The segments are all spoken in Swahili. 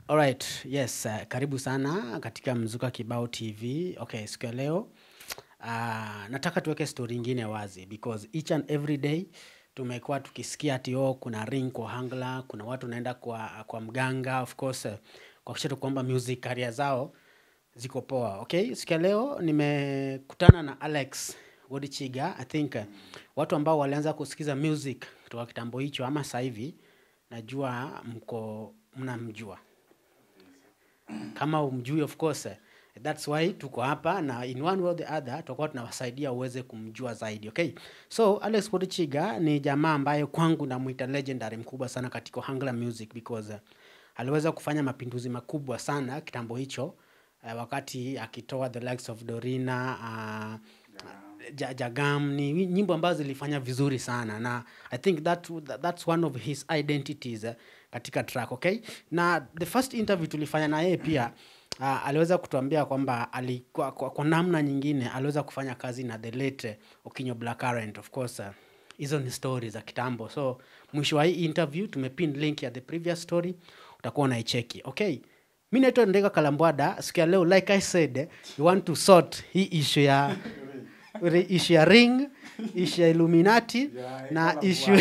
Alright, yes, uh, karibu sana katika Mzuka Kibao TV. Okay, siku ya leo uh, nataka tuweke story ingine wazi because each and every day tumekuwa tukisikia ati oh, kuna ring kwa hangla, kuna watu wanaenda kwa, kwa mganga of course uh, kuhakikisha tu kwamba music career zao ziko poa. Okay, siku ya leo nimekutana na Alex Wodichiga. I think uh, watu ambao walianza kusikiza music kutoka kitambo hicho ama sasa hivi najua mko mnamjua kama umjui of course eh, that's why tuko hapa na in one way or the other tutakuwa tunawasaidia uweze kumjua zaidi okay so alex Porichiga ni jamaa ambaye kwangu namuita legendary mkubwa sana katika hangla music because uh, aliweza kufanya mapinduzi makubwa sana kitambo hicho uh, wakati akitoa the likes of dorina uh, Ja- jagam ni nyimbo ambazo zilifanya vizuri sana na i think that, that's one of his identities eh, katika track okay na the first interview tulifanya na yeye pia uh, aliweza kutuambia kwamba ali, kwa, kwa, kwa namna nyingine aliweza kufanya kazi na the late eh, okinyo blackcurrent of course uh, hizo ni story za kitambo so mwisho wa hii interview tumepin link ya the previous story utakuwa unaicheki okay mi naitwa ndega kalambwada siku ya leo like i said eh, you want to sort hii issue ya Ri- issue ya ring issue ya illuminati Ya, na ikala issue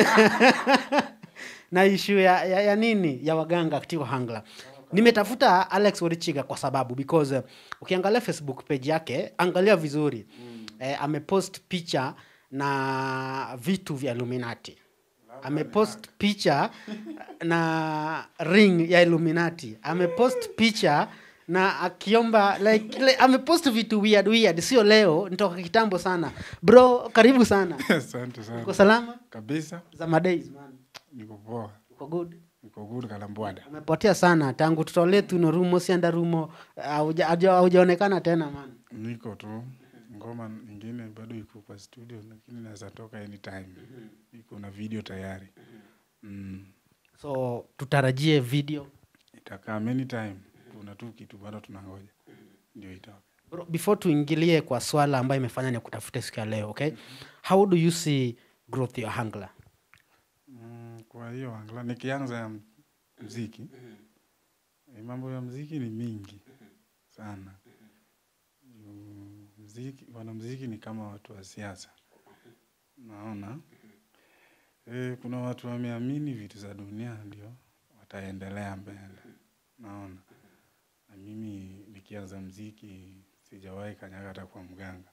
na issue ya, ya, ya nini ya waganga katika hangla nimetafuta alex worichiga kwa sababu because uh, ukiangalia facebook page yake angalia vizuri mm. eh, amepost picha na vitu vya illuminati amepost picha na ring ya illuminati amepost picha na akiomba like, like amepost vitu weird weird sio leo nitoka kitambo sana bro karibu sana asante uko sana salama kabisa za madays man niko poa uko good niko good kalambwada umepotea sana tangu tutolee tuno rumo sianda rumo hauja- hauja- haujaonekana tena man niko tu ngoma nyingine bado iko kwa studio lakini naweza toka anytime iko na video tayari mm. so tutarajie video itakaa many time kuna tu kitu bado tunangoja ndio itoke Bro, before tuingilie kwa swala ambayo imefanya ni kutafuta siku ya leo okay how do you see growth ya hangla mm, kwa hiyo angla nikianza ya mziki eh, mambo ya mziki ni mingi sana Juu mziki wanamziki ni kama watu wa siasa naona e, kuna watu wameamini vitu za dunia ndio wataendelea mbele naona na mimi nikianza mziki sijawahi kanyaga hata kwa mganga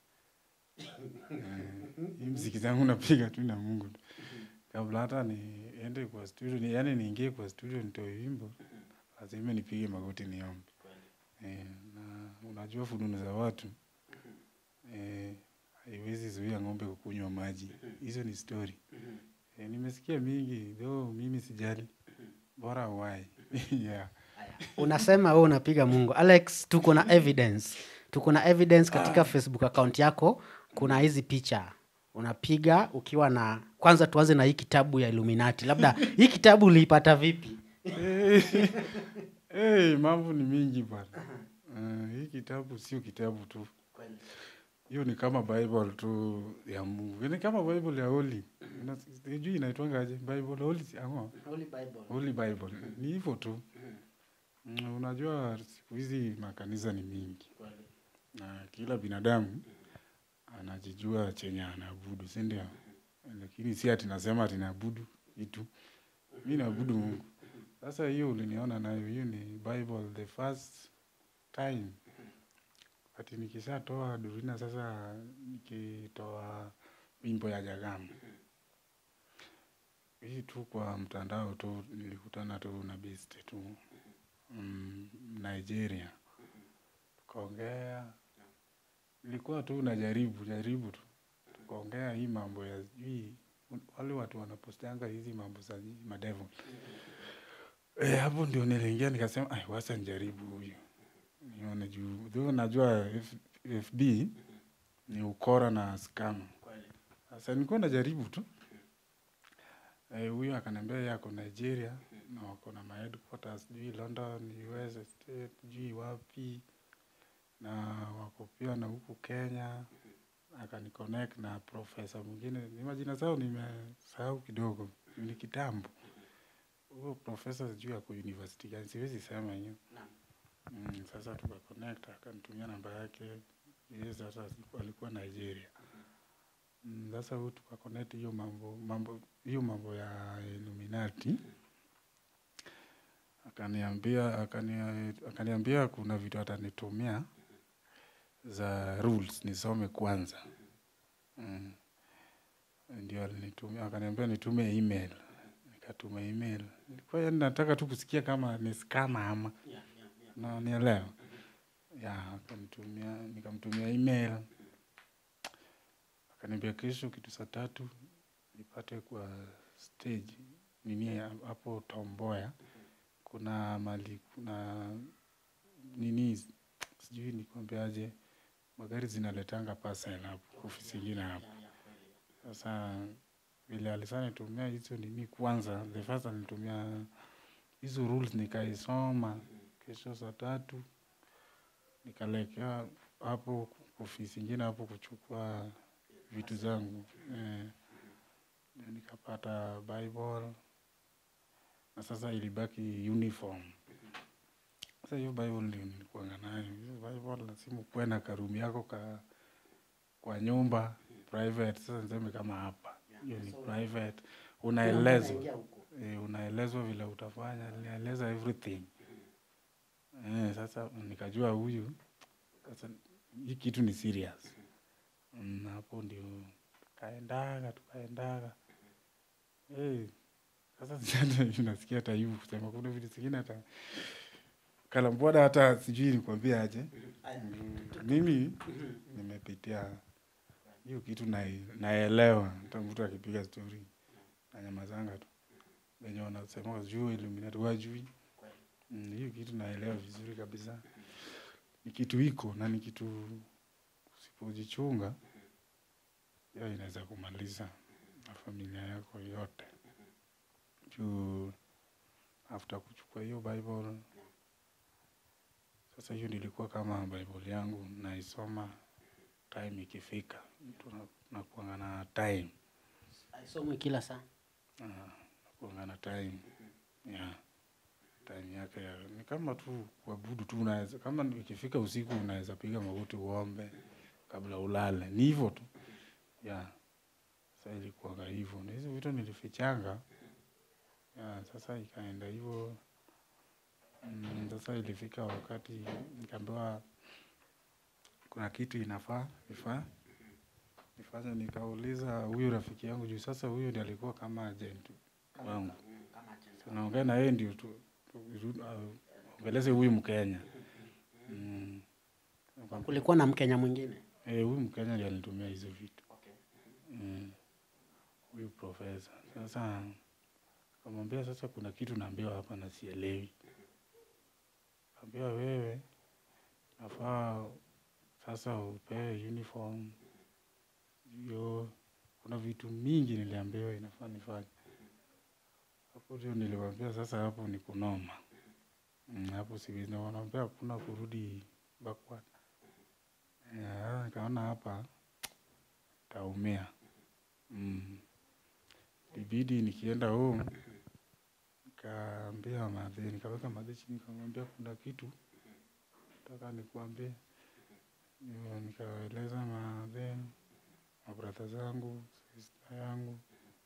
Eh, hii mziki zangu napiga tu na mungu tu kabla hata niende kwa studio ni, yani niingie kwa studio nitoe wimbo lazima nipige magoti niombe eh, na unajua fununu za watu eh, haiwezi zuia ng'ombe kukunywa maji hizo ni story eh, nimesikia mingi though mimi sijali bora wai yeah. unasema wewe unapiga mungu alex tuko na evidence tuko na evidence katika facebook account yako kuna hizi picha unapiga ukiwa na kwanza tuanze na hii kitabu ya illuminati labda hii kitabu uliipata vipi hey, mambo ni mingi bwana uh, hii kitabu sio kitabu tu hiyo ni kama bible tu ya mungu ni kama bible ya holy Ina- sijui inaitwangaje bible holy si- ama holy bible ni hivyo tu Mm, unajua siku hizi makanisa ni mingi na kila binadamu anajijua chenye anaabudu si ndio lakini si ati nasema ati naabudu kitu mi naabudu mungu sasa hiyo uliniona nayo hiyo ni bible the first time ati nikishatoa durina sasa nikitoa wimbo ya jagamu hii tu kwa mtandao tu nilikutana tu na best tu mm, nigeria tukaongea ilikuwa tu najaribu jaribu tu tukaongea hii mambo ya sijui wale watu wanapostianga hizi mambo za madevo Eh, hapo ndio niliingia nikasema ai wasa njaribu huyu nione juu though najua F, fb ni ukora na scam sasa nilikuwa najaribu tu Eh, huyu akaniambia yeye ako nigeria na wako na ma headquarters sijui london us state sijui wapi na wako pia na huku kenya akaniconnect na profesa mwingine ni majina zao nimesahau kidogo ni kitambo huyo profesa sijui ako university gani siwezi sema hiyo Naam. mm, sasa tukaconnect akanitumia namba yake yeye sasa alikuwa- alikuwa nigeria Mm, sasa huyu tukaconnect hiyo mambo mambo hiyo mambo ya illuminati akaniambia akania, akaniambia kuna vitu atanitumia za rules nisome kwanza mm. ndio alinitumia akaniambia nitume email nikatuma email nilikuwa yani nataka tu kusikia kama ni skama ama Yeah, yeah, yeah. na nielewa ya akanitumia nikamtumia email akaniambia kesho kitu saa tatu nipate kwa stage nini hapo tomboya kuna mali kuna nini sijui nikwambiaje magari zinaletanga parcel hapo ofisi ingine hapo Yeah, yeah, kweli. sasa vile alisana nitumia hizo nini kwanza the first alinitumia hizo rules nikaisoma kesho saa tatu nikalekea hapo ofisi ingine hapo kuchukua vitu zangu eh, ndio nikapata bible na sasa ilibaki uniform sasa hiyo bible ndio nilikuanga nayo hiyo bible lazima ukuwe na karumi yako ka kwa nyumba private sasa niseme kama hapa hiyo ni private unaelezwa Unaingia huko. eh, unaelezwa vile utafanya ninaeleza everything eh, sasa nikajua huyu sasa hii kitu ni serious Mm, hapo ndio kaendaga tukaendaga eh, sasa sasa nasikia hata hivi kusema kuna vitu zingine hata kalambwada hata sijui nikwambia aje Mm, mimi nimepitia hiyo kitu nai- naelewa hata mtu akipiga stori nanyamazanga tu venye wanasema sijui Illuminati wajui Mm, hiyo kitu naelewa vizuri kabisa ni kitu iko na ni kitu usipojichunga hiyo inaweza kumaliza na familia yako yote juu after kuchukua hiyo bible sasa hiyo nilikuwa kama bible yangu naisoma time ikifika mtu na- nakuanga na time Haisomwi kila saa. Ah, nakuanga na time yeah. time yake ya, ni kama tu kuabudu tu unaweza kama ni- ikifika usiku unaweza piga magoti uombe kabla ulale ni hivyo tu yeah. Sasa ilikuwaga hivyo na hizo vitu nilifichanga yeah, sasa ikaenda hivyo mm, sasa ilifika wakati nikaambiwa kuna kitu inafaa ifaa nifanye nikauliza huyu rafiki yangu juu sasa huyu ndiye alikuwa kama agent wangu tunaongea na yeye ndio tu, tu, tu, uh, ongeleze huyu Mkenya mm. Nikamwambia, Kulikuwa na Mkenya mwingine. Eh, huyu Mkenya ndiye alinitumia hizo vitu Mm. huyu profesa. Sasa kamwambia sasa, kuna kitu naambiwa hapa na sielewi. Kaambia wewe nafaa sasa upewe uniform hiyo. Kuna vitu mingi niliambiwa inafaa nifanye hapo, ndio niliwaambia sasa, hapo ni kunoma Mm, hapo siwezi. Na wanaambia hakuna kurudi backward. Eh, nikaona hapa taumia. Mm. Ibidi nikienda home nikaambia madhe, nikaweka madhe chini, nikamwambia kuna kitu nataka nikuambie. Ndio nikaeleza madhe, mabradha zangu, sista yangu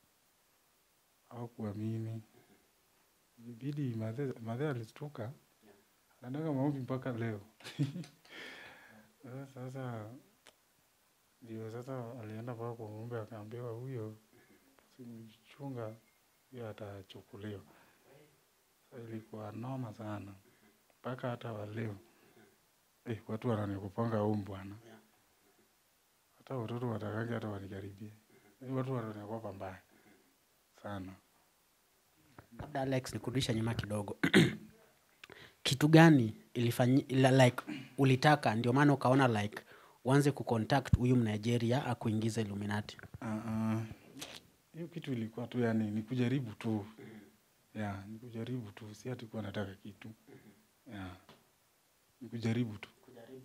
au kuamini. Ibidi madhe, madhe alistuka, anaendaga maombi mpaka leo. Sasa- Sasa ndio sasa alienda mpaka kwa ng'ombe akaambiwa huyo simchunga hiyo atachukuliwa. Sasa ilikuwa noma sana mpaka hata waleo eh, watu wananikupanga huu bwana, hata watoto watakangi hata wanikaribie. Eh, watu wananiogopa mbaya sana. Labda Alex, nikurudisha nyuma kidogo. Kitu gani ilifanyi, ila like ulitaka ndio maana ukaona like uanze kucontact huyu Mnigeria akuingiza Illuminati? Ah, ah, hiyo kitu ilikuwa tu yani ni kujaribu tu ya ni kujaribu tu, si ati kuwa nataka kitu ya ni kujaribu tu.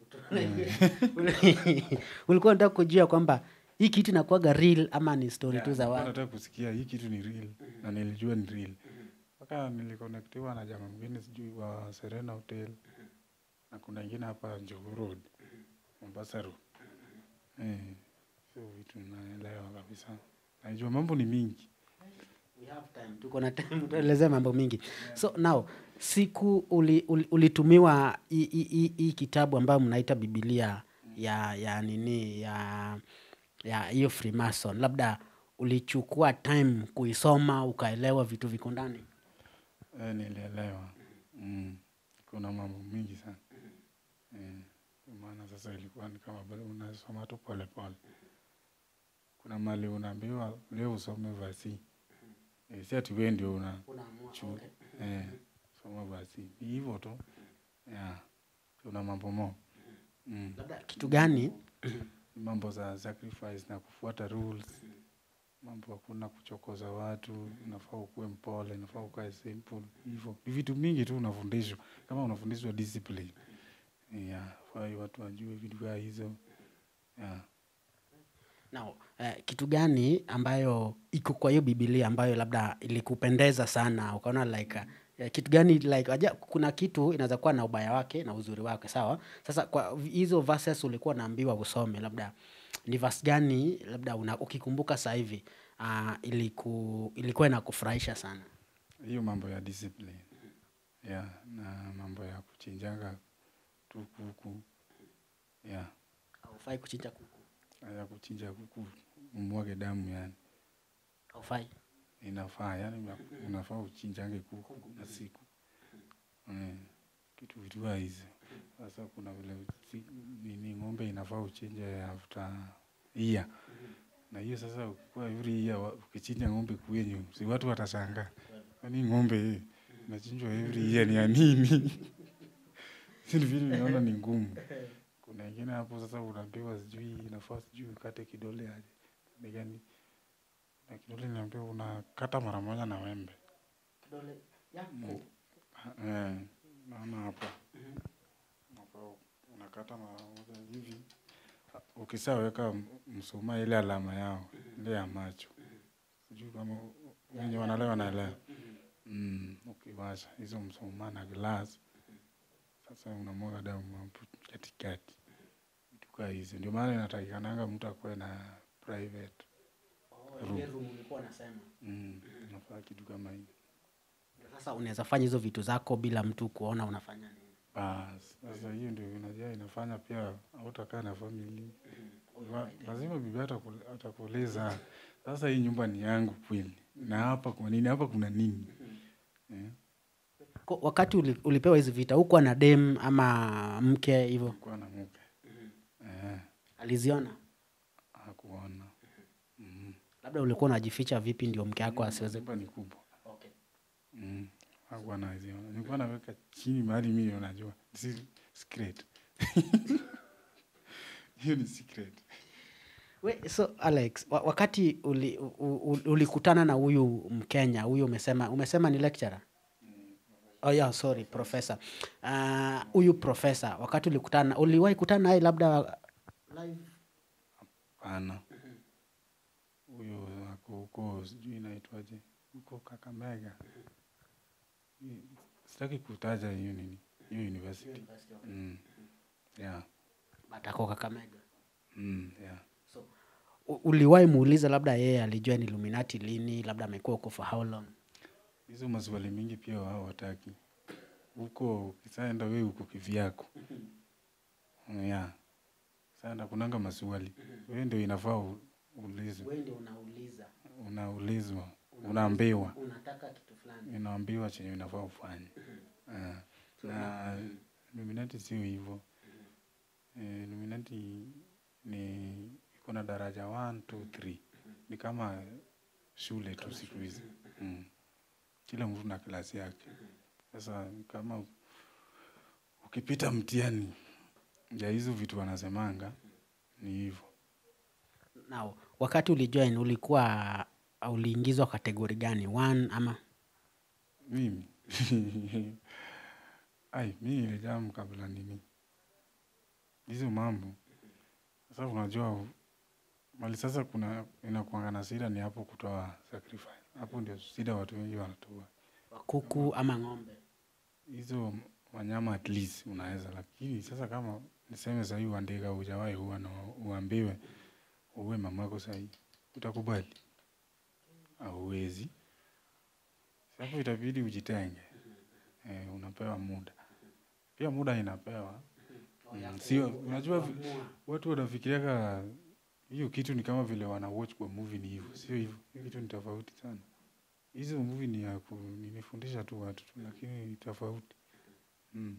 ulikuwa unataka kujua kwamba hii kitu inakuwaga real ama ni story tu za Nilikuwa watu? nataka kusikia hii kitu ni real na nilijua ni real mpaka mpaka nilikonektiwa na jamaa mwingine sijui wa Serena Hotel na kuna ingine hapa Njugu Road, Mombasa Road. Eh, so vitu naelewa kabisa. Najua mambo ni mingi. We have time. Tuko na time tuelezee mambo mingi. So now siku uli, uli, ulitumiwa hii- hii hii- hii kitabu ambayo mnaita Biblia ya ya nini ya ya hiyo Freemason, labda ulichukua time kuisoma ukaelewa vitu viko ndani. Eh, nilielewa. Mm. Kuna mambo mingi sana. Eh, kwa maana sasa ilikuwa ni kama bado unasoma tu pole pole. Kuna mali unaambiwa leo usome vasi. Eh, si ati wewe ndio una Unaamua, Chu- okay. eh, soma basi ni hivyo tu yeah. Kuna mambo mo mm. Labda kitu gani mambo za sacrifice na kufuata rules, mambo hakuna kuchokoza watu, unafaa ukuwe mpole, unafaa ukae simple, hivyo ni vitu mingi tu unafundishwa, kama unafundishwa discipline yeah. Fai watu wajue vitu kaa hizo yeah. Now, eh, kitu gani ambayo iko kwa hiyo Biblia ambayo labda ilikupendeza sana ukaona like uh, kitu gani like aja, kuna kitu inaweza kuwa na ubaya wake na uzuri wake sawa. Sasa kwa v- hizo verses ulikuwa unaambiwa usome, labda ni verse gani labda una, ukikumbuka sasa hivi uh, iliku, ilikuwa inakufurahisha sana? Hiyo mambo ya discipline yeah. na mambo ya kuchinjanga tu kuku yeah. Haufai kuchinja kuku, ya kuchinja kuku umwage damu yani haufai. inafaa yani una- unafaa uchinjange kuku na siku eh, kitu vitua hizi sasa kuna vile si- nini ng'ombe inafaa uchinje after year na hiyo sasa ukikuwa every year wa- ukichinja ng'ombe kwenyu si watu watashangaa kwani ng'ombe hii inachinjwa every year ni ya nini si ni vitu naona ni ngumu kuna ingine hapo sasa unaambiwa sijui inafaa sijui ukate kidole aje Ni gani na kidole niambiwa unakata mara moja na wembe Kidole yako. eh, naona hapa hapa unakata mara moja hivi ukishaweka mshumaa ile alama yao ile ya macho sijui kama wenye wanalewa wanaelewa mm, ukiwasha hizo mshumaa na glass sasa unamwaga damu hapo katikati vitu kaa hizo ndio maana inatakikananga mtu akuwe na private Oh, ile room ulikuwa unasema. mm, unafaa kitu kama hiyo Sasa unaweza fanya hizo vitu zako bila mtu kuona unafanya nini. Bas, sasa hiyo ndio unajua inafanya pia hautakaa na famili. La- Lazima bibi ataku- atakuuliza sasa, hii nyumba ni yangu kweli, na hapa kwa nini? Hapa kuna nini? Eh, Ko- wakati uli, ulipewa hizi vita hukuwa na dem ama mke hivyo kuwa na mke eh, aliziona hakuona mm. labda ulikuwa unajificha vipi ndio mke wako asiweze Nyumba ni kubwa okay. mm. hakuwa naziona, nilikuwa naweka chini mahali mimi unajua, si secret hiyo ni secret. We, so alex wa, wakati uli, u, u, ulikutana na huyu mkenya huyu umesema umesema ni lecturer oh, yeah, sorry professor Ah, huyu professor wakati ulikutana uliwahi kutana naye labda live Hapana, huyo ako huko, sijui inaitwaje, huko Kakamega. Hii- Sitaki kutaja hiyo nini, hiyo university. Mm. Yeah. but ako kakamega Mm, yeah. so u- uliwahi muuliza labda yeye alijua ni illuminati lini labda amekuwa huko for how long Hizo maswali mingi pia wao wataki huko, ukisaenda wewe huko kivyako. Mm, Yeah. Sasa kunanga maswali, wewe ndio inafaa u- uulizwe, wewe ndio unauliza unaulizwa, unaambiwa unataka kitu fulani inaambiwa chenye inafaa ufanye. Ah, na Illuminati sio hivyo. Eh, Illuminati ni iko na daraja 1 2 3. Ni kama shule tu siku hizi. Mm. Kila mtu na klasi yake. Sasa kama ukipita mtihani ya hizo vitu wanasemanga ni hivyo. Now, wakati ulijoin ulikuwa uliingizwa kategori gani? One ama Mimi ai, mimi nilijamu kabla nini hizo mambo. Sasa unajua mali sasa, kuna inakuanga na shida ni hapo kutoa sacrifice. Hapo ndio shida watu wengi wanatoa kuku ama ng'ombe hizo wanyama at least unaweza, lakini sasa kama niseme sahii uandika hujawahi huwa na uambiwe uwe mamako sahii, utakubali? Hauwezi. Hapo itabidi ujitenge. Eh, unapewa muda, pia muda inapewa Mm, sio unajua vi- watu wanafikiriaga hiyo kitu ni kama vile wana watch kwa movie ni hivyo, sio hivyo. Hiyo kitu ni tofauti sana. Hizo movie ni ya ku, nimefundisha tu watu tu, lakini ni tofauti mm.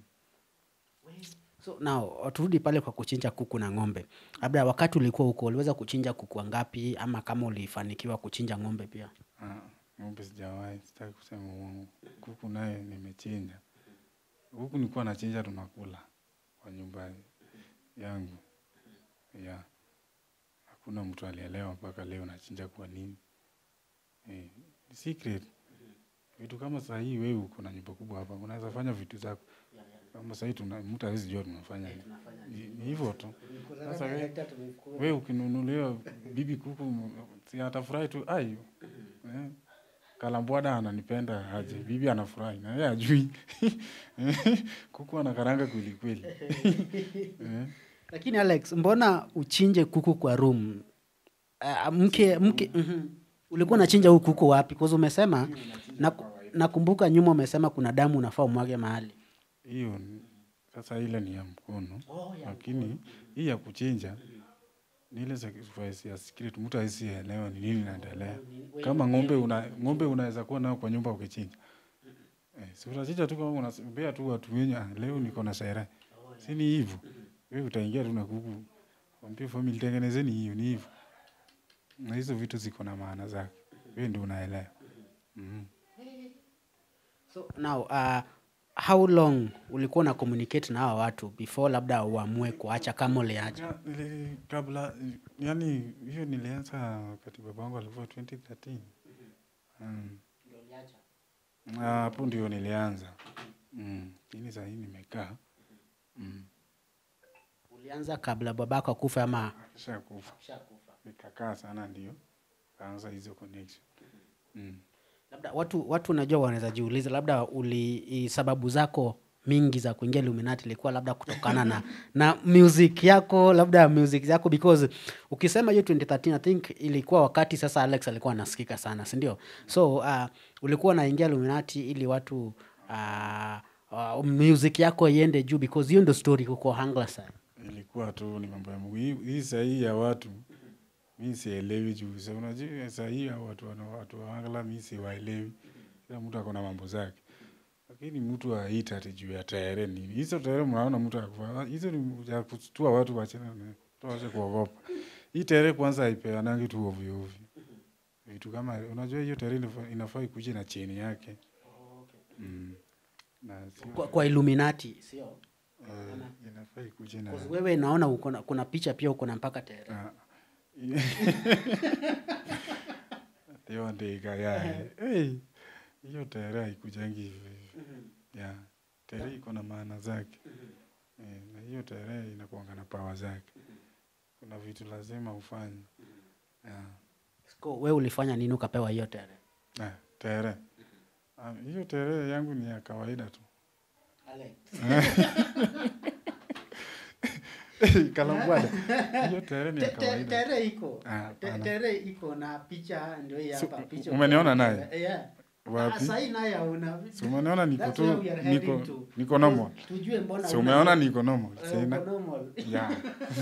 so now turudi pale kwa kuchinja kuku na ng'ombe labda wakati ulikuwa huko uliweza kuchinja kuku wangapi ama kama ulifanikiwa kuchinja ng'ombe pia Ah, ng'ombe sijawahi, sitaki kusema uongo. Kuku naye nimechinja. Kuku nilikuwa nachinja tunakula kwa nyumba yangu. Yeah. Hakuna mtu alielewa mpaka leo nachinja kwa nini. Eh, ni secret. Vitu kama saa hii wewe uko na nyumba kubwa hapa, unaweza fanya vitu zako. Kama saa hii tuna mtu hawezi jua tunafanya nini. Ni- Ni hivyo tu. Sasa wewe we ukinunuliwa bibi kuku m- si atafurahi tu ai eh, kalambwada ananipenda aje bibi anafurahi na yeye ajui kuku anakaranga kweli kweli eh, lakini alex mbona uchinje kuku kwa room uh, mke mke mhm. ulikuwa unachinja huu kuku wapi kwanza umesema naku- nakumbuka nyuma umesema kuna damu unafaa umwage mahali hiyo ni- sasa ile ni ya mkono lakini hii ya kuchinja ni ile sacrifice ya secret mtu hawezi elewa ni nini inaendelea kama ng'ombe una ng'ombe unaweza kuwa nao kwa nyumba ukichinja eh, si unachinja tu kama unasembea tu watu wenye "Ah, leo niko na sherehe si ni hivyo wewe utaingia tu na kuku wambie family tengenezeni hiyo ni hivyo na hizo vitu ziko na maana zake wewe ndio unaelewa mm. so now uh, how long ulikuwa na communicate na hawa watu before labda uamue kuacha kama uliacha Ya, nili- kabla yani hiyo nilianza wakati babangu alikuwa 2013 Mm. Ah, hapo ndio nilianza Mm. lakini saa hii nimekaa Mm. ulianza kabla babako akufa ama Shakufa. nikakaa sana ndio kaanza hizo connection mm. labda watu watu unajua wanaweza jiuliza labda uli i- sababu zako mingi za kuingia Illuminati ilikuwa labda kutokana na na music yako labda music yako because ukisema hiyo 2013 I think ilikuwa wakati sasa Alex alikuwa anasikika sana si ndio so uh, ulikuwa unaingia Illuminati ili watu uh, uh, music yako iende juu because hiyo ndio story huko Hanglerson ilikuwa tu ni mambo ya Mungu. Hii- hii sahii ya watu mi sielewi juu sa unajua sahii ya watu wana watu wa Angla mi siwaelewi kila mtu ako na mambo zake lakini mtu aita ati juu ya tarehe nini hizo tarehe mnaona mtu akufa hizo ni ya kutua watu wachana na tuache kuogopa hii tarehe kwanza haipeanangi tu ovyo ovyo vitu kama unajua hiyo tarehe inafaa- inafaa ikuje na cheni yake mm. na sio kwa, kwa Illuminati sio eh, inafaa ikuje na Because wewe naona uko na, kuna picha pia uko na mpaka tere Ah. hiyo ndika yae hey, hiyo tere haikujangi hivi hivi. ya tere iko na maana zake eh, na hiyo tere inakuanga na pawa zake kuna vitu lazima ufanye ya So, wewe ulifanya nini ukapewa hiyo tere ah, tere Ah, hiyo tere yangu ni ya kawaida tu kalambwada hiyo tere ni ya kawaida tere iko Ah, Te- hapana. tere iko na picha ndio hii So, hapa picha umeniona naye? Eh, yeah. Wapi? Ah, sahi naye una Si umeona niko That's tu where we are heading niko to. niko normal. tujue mbona Si una- umeona niko normal. Eh, Sina. uko normal. Yeah.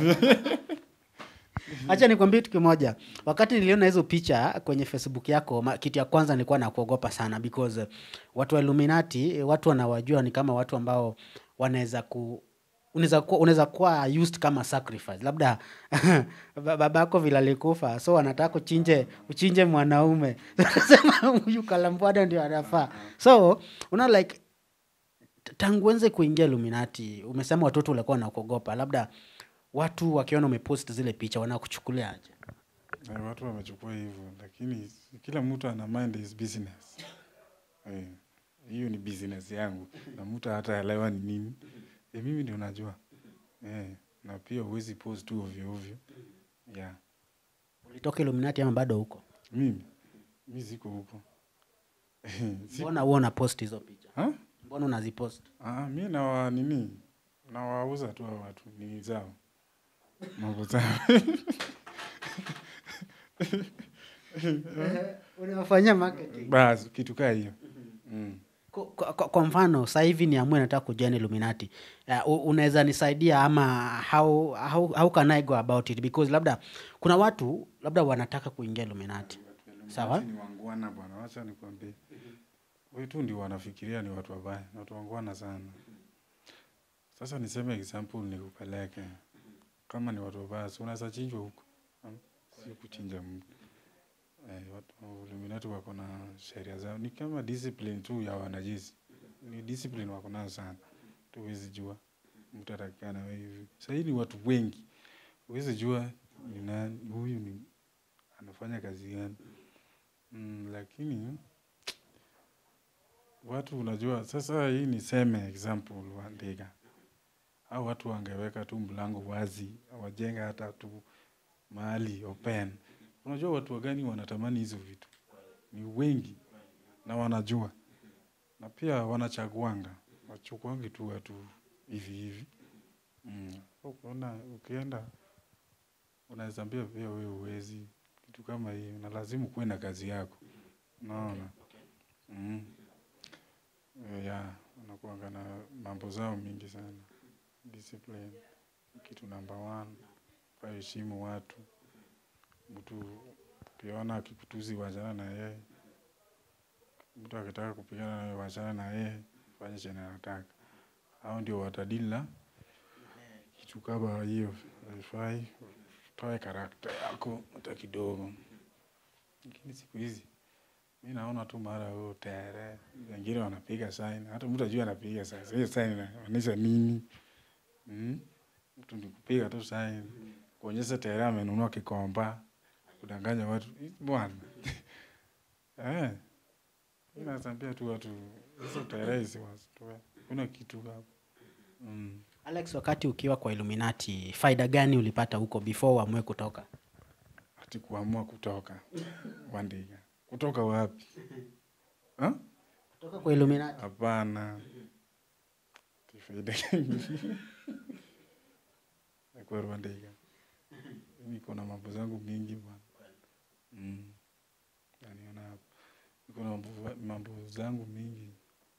Acha nikwambie kitu kimoja. Wakati niliona hizo picha kwenye Facebook yako, ma- kitu ya kwanza nilikuwa nakuogopa sana because eh, watu wa Illuminati, eh, watu wanawajua ni kama watu ambao wanaweza ku unaweza kuwa unaweza kuwa used kama sacrifice. Labda ba- babako vile alikufa, so wanataka uchinje uchinje mwanaume. Sema huyu kalambwada ndio anafaa. So, una like tangu uanze kuingia Illuminati, umesema watoto walikuwa wanakuogopa, labda watu wakiona umepost zile picha wanakuchukulia aje? Eh, Watu wamechukua hivyo lakini si- kila mtu ana mind his business. Eh, Hiyo ni business yangu na mtu hataelewa ni nini. Eh, mimi ndio najua. Eh, na pia huwezi post tu ovyo ovyo. Yeah. Ulitoka Illuminati ama bado huko? Mimi mimi siko huko. Si- mbona huwa una post hizo picha Ha? mbona unazipost Ah, mi nawa nini nawauza tu hao watu nini zao mambo zao unawafanyia marketing basi kitu kaa hiyo mm. kwa, kwa, kwa- kwa mfano sasa hivi niamue nataka kujoin illuminati uh, unaweza nisaidia ama how, how, how can i go about it because labda kuna watu labda wanataka kuingia illuminati Sawa. Illuminati ni wangwana bwana wacha nikwambie wetu ndio wanafikiria ni watu wabaya ni watu wangwana sana sasa niseme example nikupeleke kama ni watu wabaya si unaweza chinjwa huko hmm? si kuchinja mtu eh, watu wa Illuminati wako na sheria zao ni kama discipline tu ya wanajeshi ni discipline wako nayo sana tuwezi jua mtu atakikana wewe hivi sahii ni watu wengi huwezi jua ni nani huyu ni anafanya kazi gani mm, lakini watu unajua sasa hii niseme example wa ndega au watu wangeweka tu mlango wazi wajenga hata tu mahali open unajua watu wagani wanatamani hizo vitu ni wengi na wanajua na pia wanachaguanga wachukuangi tu watu hivi hivi mm. ukiona ukienda unaweza ambia pia wewe uwezi kitu kama hiyo na lazima kuwe na kazi yako unaona mm. Eh, ya unakuanga na mambo zao mingi sana discipline kitu namba one waheshimu watu mtu ukiona akikutuzi wachana na yeye mtu akitaka kupigana nawe wachana na yeye fanye chenye anataka hao ndio watadila kitu kama hiyo haifai toe karakta yako hata kidogo lakini siku hizi mi naona tu mara huo tere wengine wanapiga sign hata mtu ajui anapiga sign hiyo sign inamaanisha nini mm? mtu ni kupiga tu sign kuonyesha tere amenunua kikomba kudanganya watu Ih, bwana eh mi nasambia tu watu hizo tere hizi wasitoe kuna kitu hapo mm. alex wakati ukiwa kwa illuminati faida gani ulipata huko before uamue kutoka ati kuamua kutoka Wandiga. Kutoka wapi? Ha? kutoka kwa illuminati Hapana. Tifaida nakuwa Rwandiga. Niko na mambo zangu mingi bwana. Mm. Naniona hapo. Niko na mambo, mambo zangu mingi.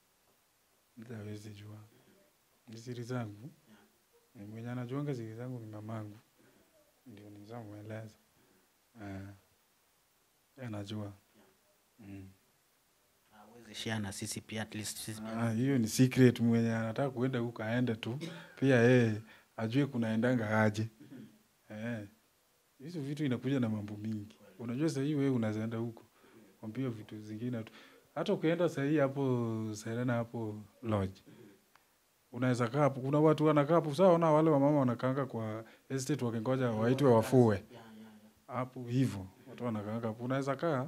Mtu hawezi jua. Ni siri zangu. Ni Mwenye anajuanga siri zangu ni mamangu. Ndio nizamweleza. Eh. Yeye anajua. Mm. awezi share na sisi pia at least sisi pia. Ah, hiyo ni secret mwenye anataka kuenda huko aende tu pia yeye ajue kunaendanga aje eh hizo vitu inakuja na mambo mingi unajua sahii wewe unazaenda huko kwambia vitu zingine tu hata ukienda sahii hapo serena hapo lodge unaweza kaa hapo kuna watu wanakaa hapo sawa na wale wamama wanakaanga kwa estate wakingoja waitwe wafue hapo hivyo watu wanakaanga hapo unaweza kaa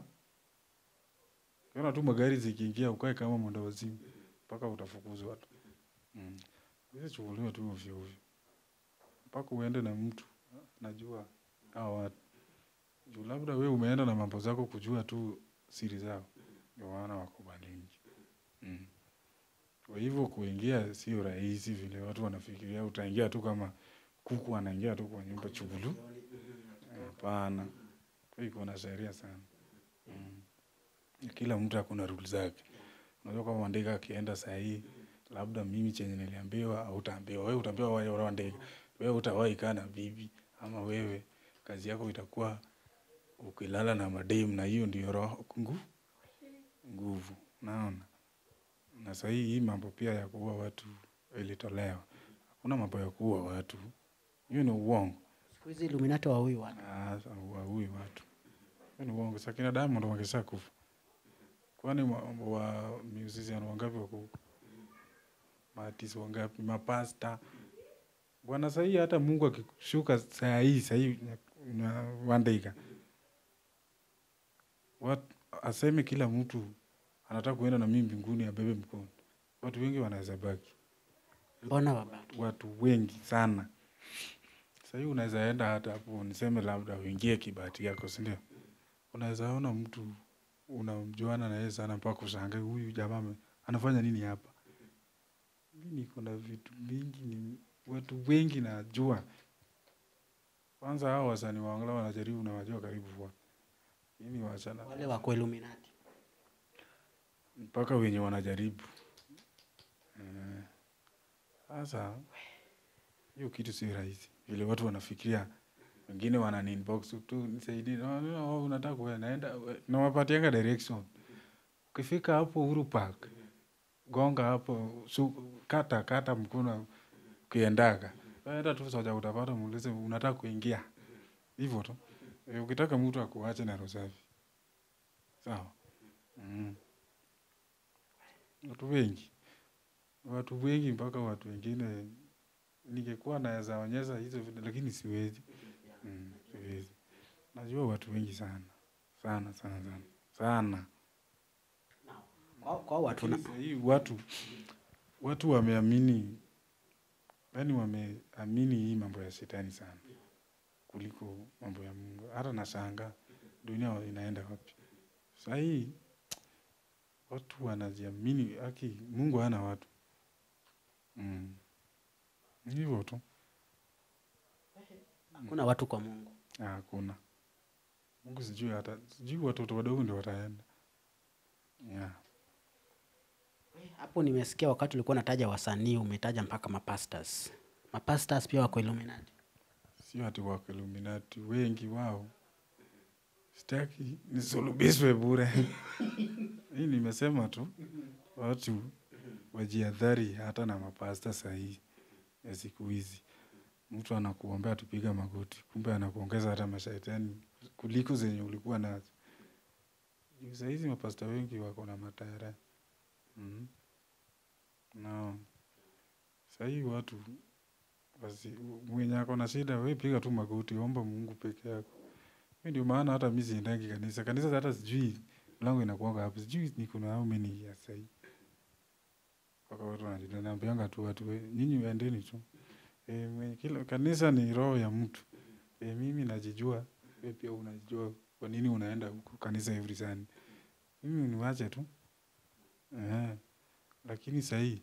Ukiona tu magari zikiingia ukae kama mwenda wazimu mpaka utafukuzwa tu. Mm. Hizi chukuliwa tu ovyo ovyo. Mpaka uende na mtu najua hao watu. Juu labda wewe umeenda na mambo zako kujua tu siri zao. Ndio maana wakubalingi. Mm. Kwa hivyo kuingia sio rahisi vile watu wanafikiria utaingia tu kama kuku anaingia tu kwa nyumba chugulu. Hapana. Kwa hiyo iko na sheria sana. Mm kila mtu akuna rule zake. Unajua kama Wandega akienda saa hii, labda mimi chenye niliambiwa au utaambiwa wewe, utaambiwa wewe wewe Wandega, wewe utawahi kaa na bibi, ama wewe kazi yako itakuwa ukilala na madem, na hiyo ndio roho ngu nguvu. Naona na saa hii hii mambo pia ya kuua watu ilitolewa. Hakuna mambo ya kuua watu, hiyo ni uongo. siku hizi illuminati waui watu Ah, waui watu. Hiyo ni uongo. Sakina Diamond wangesha kufa. Kwani wa, wa musician wangapi wako huko? Maartist wangapi? Mapasta. Bwana sahii hata Mungu akishuka saa hii saa hii na Wandika. Wat, aseme kila mtu anataka kuenda na mimi mbinguni abebe mkono. Watu wengi wanaweza baki. mbona wabaki Watu wengi sana. Sasa hii unaweza enda hata hapo niseme labda uingie kibahati yako, si ndio? Unaweza ona mtu unamjuana na yeye sana mpaka ushangae huyu jamaa ame- anafanya nini hapa. Mi niko na vitu mingi, ni watu wengi najua. Kwanza hao wasanii wa Angla wanajaribu na wajua karibu wa mimi wachana wale wako Illuminati. mpaka wenye wanajaribu. Eh, Sasa hiyo kitu si rahisi vile watu wanafikiria. Wengine wana inbox tu nisaidie, "No, no, no, unataka kuenda naenda, nawapatianga direction. Ukifika hapo Uhuru Park, gonga hapo, su, kata kata mkono ukiendaga, enda tu soja, utapata muulize unataka kuingia hivyo tu. Eh, Ukitaka mtu akuache na roho safi, sawa. Mm. Watu wengi, watu wengi mpaka watu wengine ningekuwa naweza onyesha hizo vitu lakini siwezi. Mm, siwezi. Najua watu wengi sana sana sana sana sana. Kwa, kwa watu na, Lakini sahii watu watu wameamini, yaani wameamini hii mambo ya shetani sana kuliko mambo ya Mungu. Hata nashangaa dunia inaenda wapi sahii. Watu wanajiamini, aki Mungu hana watu mm. Ni hivyo tu, hakuna watu kwa Mungu. Ah, hakuna Mungu. Sijui hata sijui watoto wadogo ndio wataenda yeah. Hapo nimesikia wakati ulikuwa unataja wasanii umetaja mpaka mapastors. Mapastors pia wako Illuminati. Sio ati wako Illuminati, wengi wao. Sitaki nisulubishwe bure. Hii nimesema tu watu wajiadhari hata na mapasta sahihi ya siku hizi. Mtu anakuombea tupiga magoti, kumbe anakuongeza hata mashaitani kuliko zenye ulikuwa nazo. Juu saa hizi mapasta wengi wako na matayara mm. na sahii watu basi mwenye ako na shida, we piga tu magoti, omba Mungu peke yako. Hiyo ndio maana hata mi siendangi kanisa. Kanisa hata sijui mlango inakuanga hapo, sijui niko na how many years sahii. Mpaka watu wanajua, naambianga tu watu, we, nyinyi endeni tu. E, mwenye kila kanisa ni roho ya mtu. E, mimi najijua, we pia unajijua kwa nini unaenda huko kanisa every Sunday. Mimi niwache tu. Ehe. Lakini sahii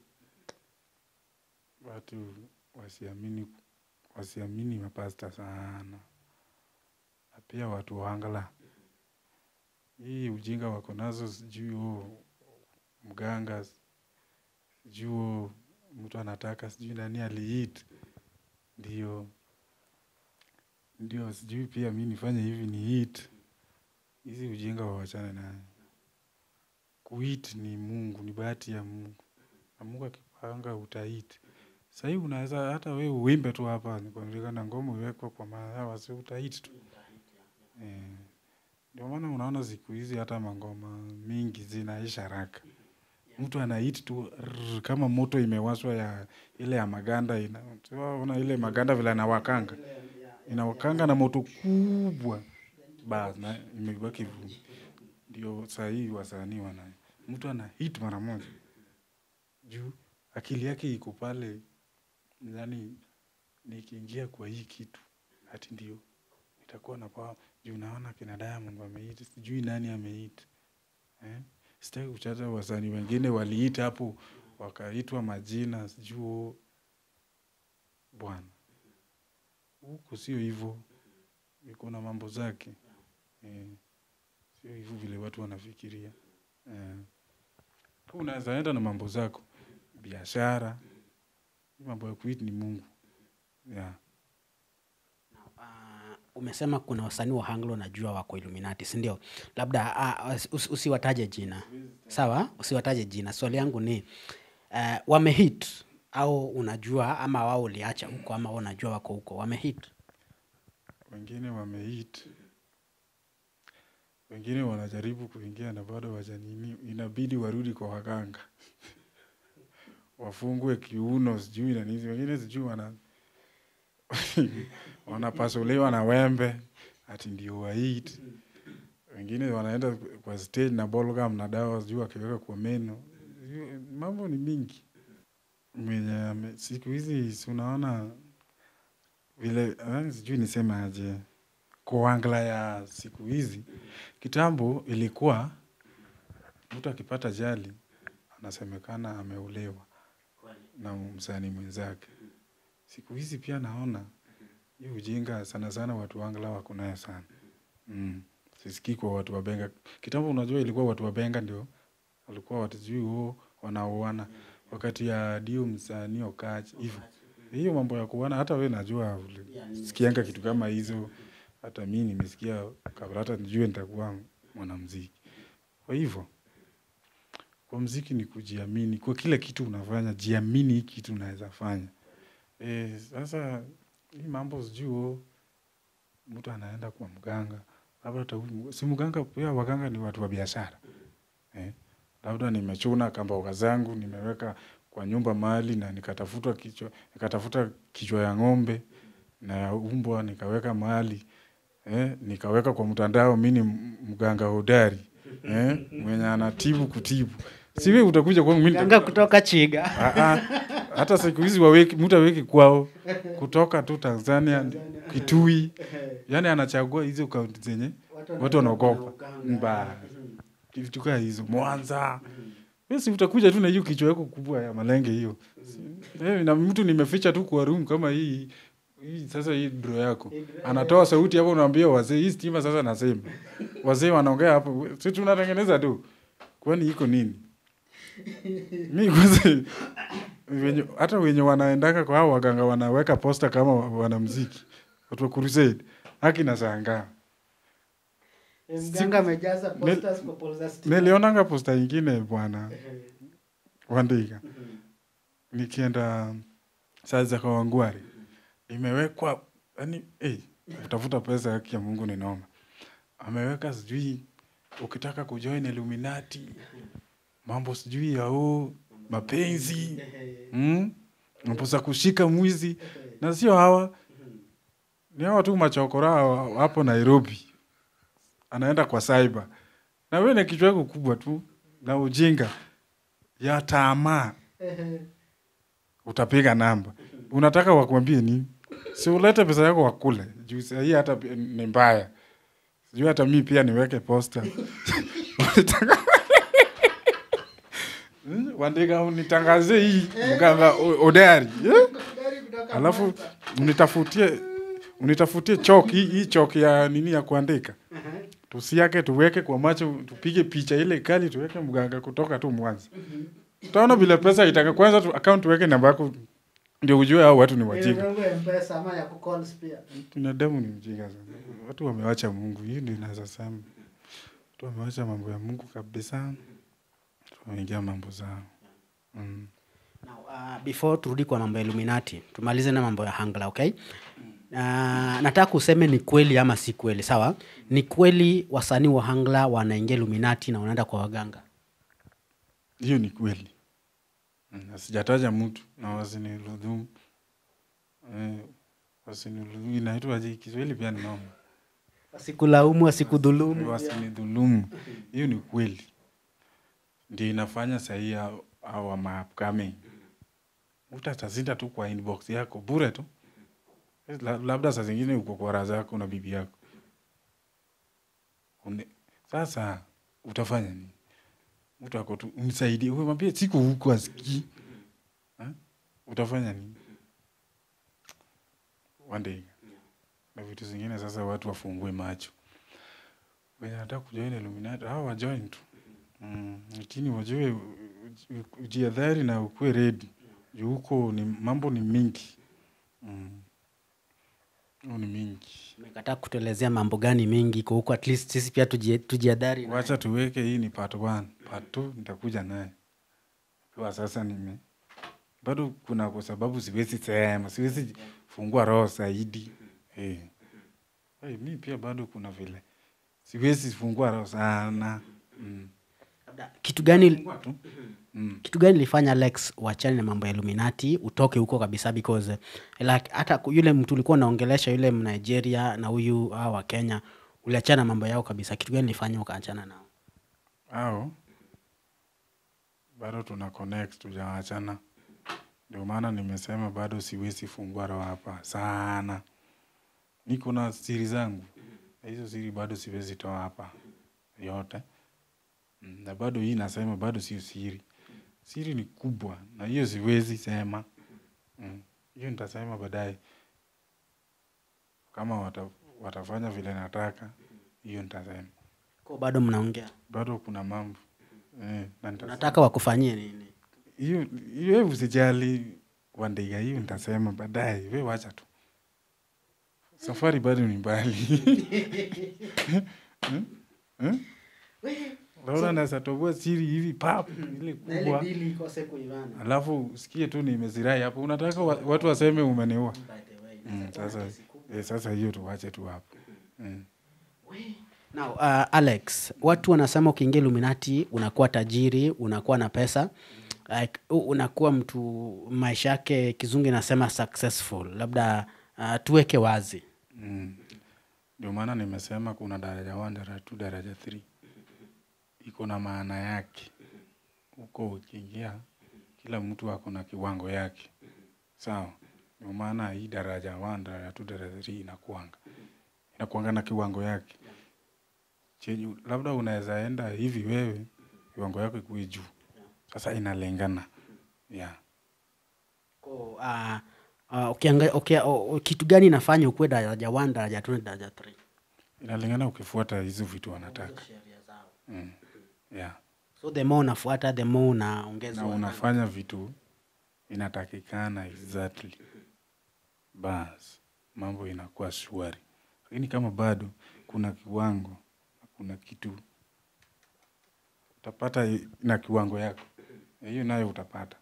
watu wasiamini wasiamini mapasta sana, na pia watu waangala hii ujinga wako nazo, sijui oh, mganga, sijui oh, mtu anataka sijui nani aliit, ndio ndio, sijui pia mi nifanye hivi ni it. Hizi ujinga wawachane nayo. Kuit ni Mungu, ni bahati ya Mungu, na Mungu akipanga utaiti. Sahii unaweza hata we uimbe tu hapa nikuonekana ngoma iwekwe kwa mahewa, si utaiti tu eh. Ndio maana unaona siku hizi hata mangoma mingi zinaisha haraka. Mtu anahit tu rrr, kama moto imewashwa ya ile ya maganda ina, una ile maganda vile anawakanga inawakanga na moto kubwa bas na imebaki vumbi. Ndio sahii wasanii wana mtu ana hit mara moja juu akili yake iko pale, yani nikiingia kwa hii kitu ati ndio itakuwa na power juu naona kina Diamond wamehit, sijui nani amehit eh? Sitaki kuchata wasanii wengine waliit hapo wakaitwa majina sijui oh, bwana, huku sio hivyo, iko na mambo zake eh, sio hivyo vile watu wanafikiria eh. Unaweza enda na mambo zako, biashara, mambo ya kuit ni Mungu yeah. Uh, umesema kuna wasanii wa Anglo najua wako Illuminati, si ndio? Labda uh, usi, usiwataje jina sawa, usiwataje jina. Swali yangu ni uh, wamehit au unajua ama wao uliacha huko ama wao unajua wako huko wamehit? Wengine wamehit, wengine wanajaribu kuingia na bado wajanini, inabidi warudi kwa waganga wafungwe kiuno sijui na nini, wengine sijui wana wanapasuliwa na wembe ati ndio wahit. Wengine wanaenda kwa stage na balgam na dawa sijui wakiweka kwa meno. Sijui, Mambo ni mingi mwenye ame- siku hizi si unaona vile eh, sijui niseme aje kuangla ya siku hizi. Kitambo ilikuwa mtu akipata ajali anasemekana ameulewa na msanii mwenzake. Siku hizi pia naona hii ujinga sana sana watu wa Angla wako nayo sana. Mm. Sisikii kwa watu wa Benga. Kitambo unajua ilikuwa watu wa Benga ndio walikuwa watu sijui huo wanaoana wakati ya Dio msanii Okach hivyo. Hiyo mambo ya kuoana hata wewe najua sikianga kitu kama hizo. Hata mimi nimesikia kabla hata nijue nitakuwa mwanamuziki. Kwa hivyo kwa muziki ni kujiamini. Kwa kila kitu unafanya, jiamini hii kitu unaweza fanya. Eh, sasa hii mambo sijui oh, mtu anaenda kwa mganga. Labda hata huyu, si mganga pia waganga ni watu wa biashara. Eh, labda nimechuna kamboga zangu, nimeweka kwa nyumba mahali na nikatafuta kichwa, nikatafuta kichwa ya ng'ombe na ya umbwa nikaweka mahali. Eh, nikaweka kwa mtandao mimi ni mganga hodari. Eh, mwenye anatibu kutibu. Si wewe utakuja kwangu mimi Ganga kutoka Chiga. Ah, ah. hata siku hizi waweki mtu aweki kwao kutoka tu Tanzania, Kitui, yani anachagua hizo kaunti zenye watu wanaogopa mba vitu kaa hizo Mwanza. Wewe si utakuja tu na hiyo kichwa yako kubwa ya malenge hiyo. Si- Eh, na mtu nimeficha tu kwa room kama hii hii sasa hii bro yako anatoa sauti hapo, unaambia wazee, hii stima sasa nasema wazee wanaongea hapo, si tunatengeneza tu, kwani iko nini? mi kwanza wenye, hata wenye wanaendaka kwa hao waganga wanaweka posta kama wanamziki watu wa crusade haki na shangaa Mganga amejaza posters kwa poles za stima. nilionanga posta ingine bwana wandika nikienda saa za kawangwari imewekwa yani hey, utafuta pesa haki ya mungu ni noma ameweka sijui ukitaka kujoin illuminati mambo sijui ya huu mapenzi mm? mambo za kushika mwizi na sio hawa ni hawa tu machokora hawa hapo nairobi anaenda kwa cyber na wewe na kichwa yako kubwa tu na ujinga ya tamaa utapiga namba unataka wakuambie nini si ulete pesa yako wakule juu saa hii hata pi- ni mbaya sijui hata mi pia niweke posta Unataka- Hmm, wandika unitangazie hii mganga o- odari eh? alafu unitafutie unitafutie chok hii, hii chok ya nini ya kuandika tusiake tuweke kwa macho tupige picha ile kali tuweke mganga kutoka tu mwanza utaona vile pesa itaka kwanza tu account tuweke namba yako ndio ujue hao watu ni wajinga Ile yangu ya M-Pesa ama ya kucalls pia. binadamu ni mjinga sana watu wamewacha mungu hii ndio inaweza sema watu wamewacha mambo ya mungu kabisa wameingia mambo zao mm. Now, uh, before turudi kwa mambo ya Illuminati, tumalize na mambo ya Hangla, okay? Uh, nataka useme ni kweli ama si kweli, sawa? Ni kweli wasanii wa Hangla wanaingia Illuminati na wanaenda kwa waganga? hiyo ni kweli Mm, na sijataja mtu na wasiniludhumu eh, wasiniludhumu inaitwaje kiswahili pia ni noma Wasikulaumu, wasikudhulumu. wasinidhulumu hiyo ni kweli ndio inafanya sahii awa maupcoming mtu atazinda tu kwa inbox yako bure tu La- labda saa zingine uko kwa raha zako na bibi yako Une, sasa utafanya nini mtu ako tu msaidie umwambie siko huko asikii Ha? utafanya nini one day na vitu zingine sasa watu wafungue macho wenye nataka kujoin Illuminati hao wajoin tu mm, lakini wajue u- u- ujiadhari na ukuwe ready juu huko ni mambo ni mingi mm. Mambo ni mingi Umekataa kutuelezea mambo gani mengi iko huko, at least sisi pia tujie- tujiadhari. na- wacha tuweke hii ni part one part two nitakuja naye kwa sasa nime bado kuna kwa sababu siwezi sema siwezi fungua roho zaidi hey. Hey, mi pia bado kuna vile siwezi fungua roho sana mm. Labda, Kitu gani Fungua tu mm. kitu gani ilifanya Lex uachane na mambo ya Illuminati utoke huko kabisa because eh, like hata ku- yule mtu ulikuwa unaongelesha yule Mnigeria na huyu hawa wa Kenya uliachana na mambo yao kabisa. Kitu gani ilifanya ukaachana nao? au bado tuna connect tujaachana ndio maana nimesema bado siwezi fungua roho hapa sana niko na siri zangu Na hizo siri bado siwezi toa hapa yote Mm, na bado hii nasema bado sio siri siri ni kubwa na hiyo siwezi sema Mm, hiyo nitasema baadaye kama wata, watafanya vile nataka hiyo nitasema Kwa bado mnaongea. bado kuna mambo eh, na nitasema. Unataka wakufanyie nini? hiyo hiyo usijali wandega hiyo nitasema baadaye we wacha tu safari bado ni mbali Hmm? Hmm? Laura naweza toboa siri hivi pap ile kubwa ikose kuivana. alafu usikie tu nimezirai hapo unataka wa, watu waseme umeniua mm, sasa eh, sasa hiyo tuwache tu hapo mm. Now, uh, Alex, watu wanasema ukiingia Illuminati unakuwa tajiri, unakuwa na pesa like, u- unakuwa mtu maisha yake kizungu inasema successful. Labda uh, tuweke wazi. Mm. Ndio maana nimesema kuna daraja 1, daraja 2, daraja 3. Iko na maana yake. Huko ukiingia kila mtu ako na kiwango yake. Sawa? Ndio maana hii daraja 1, daraja 2, daraja 3 inakuanga. Inakuanga na kiwango yake. Chenye labda unaweza enda hivi wewe kiwango yako ikuwe juu. Sasa inalingana. Yeah. Ko, uh, uh, ukianga, okay, uh, kitu gani inafanya ukuwe daraja 1, daraja 2 na daraja 3? Inalingana ukifuata hizo vitu wanataka. Mm. Yeah. So the more unafuata the more unaongeza na wa- unafanya vitu inatakikana exactly bas mambo inakuwa shwari lakini kama bado kuna kiwango kuna kitu utapata i- na kiwango yako Na hiyo nayo utapata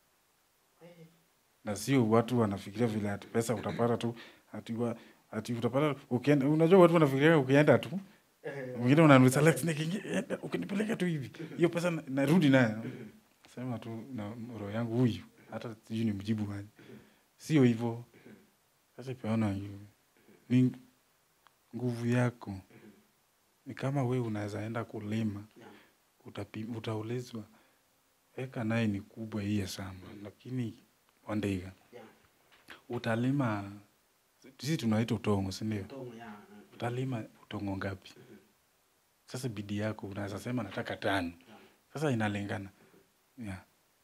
na sio watu wanafikiria vile ati pesa utapata tu ati, wa, ati utapata ukienda, unajua watu wanafikiria ukienda tu mwingine unanuliza Alex nikiingia enda, ukinipeleka tu hivi hiyo pesa na- narudi nayo sema tu na roho yangu huyu hata sijui ni mjibu aje sio hivyo sasa peana hiyo ni nguvu yako ni kama we unaweza enda kulima utapi, utaulizwa eka naye ni kubwa hiye shamba lakini wandeiga utalima sisi tunaita utongo sindio utalima utongo ngapi sasa bidii yako unaweza sema nataka tano sasa inalingana yeah.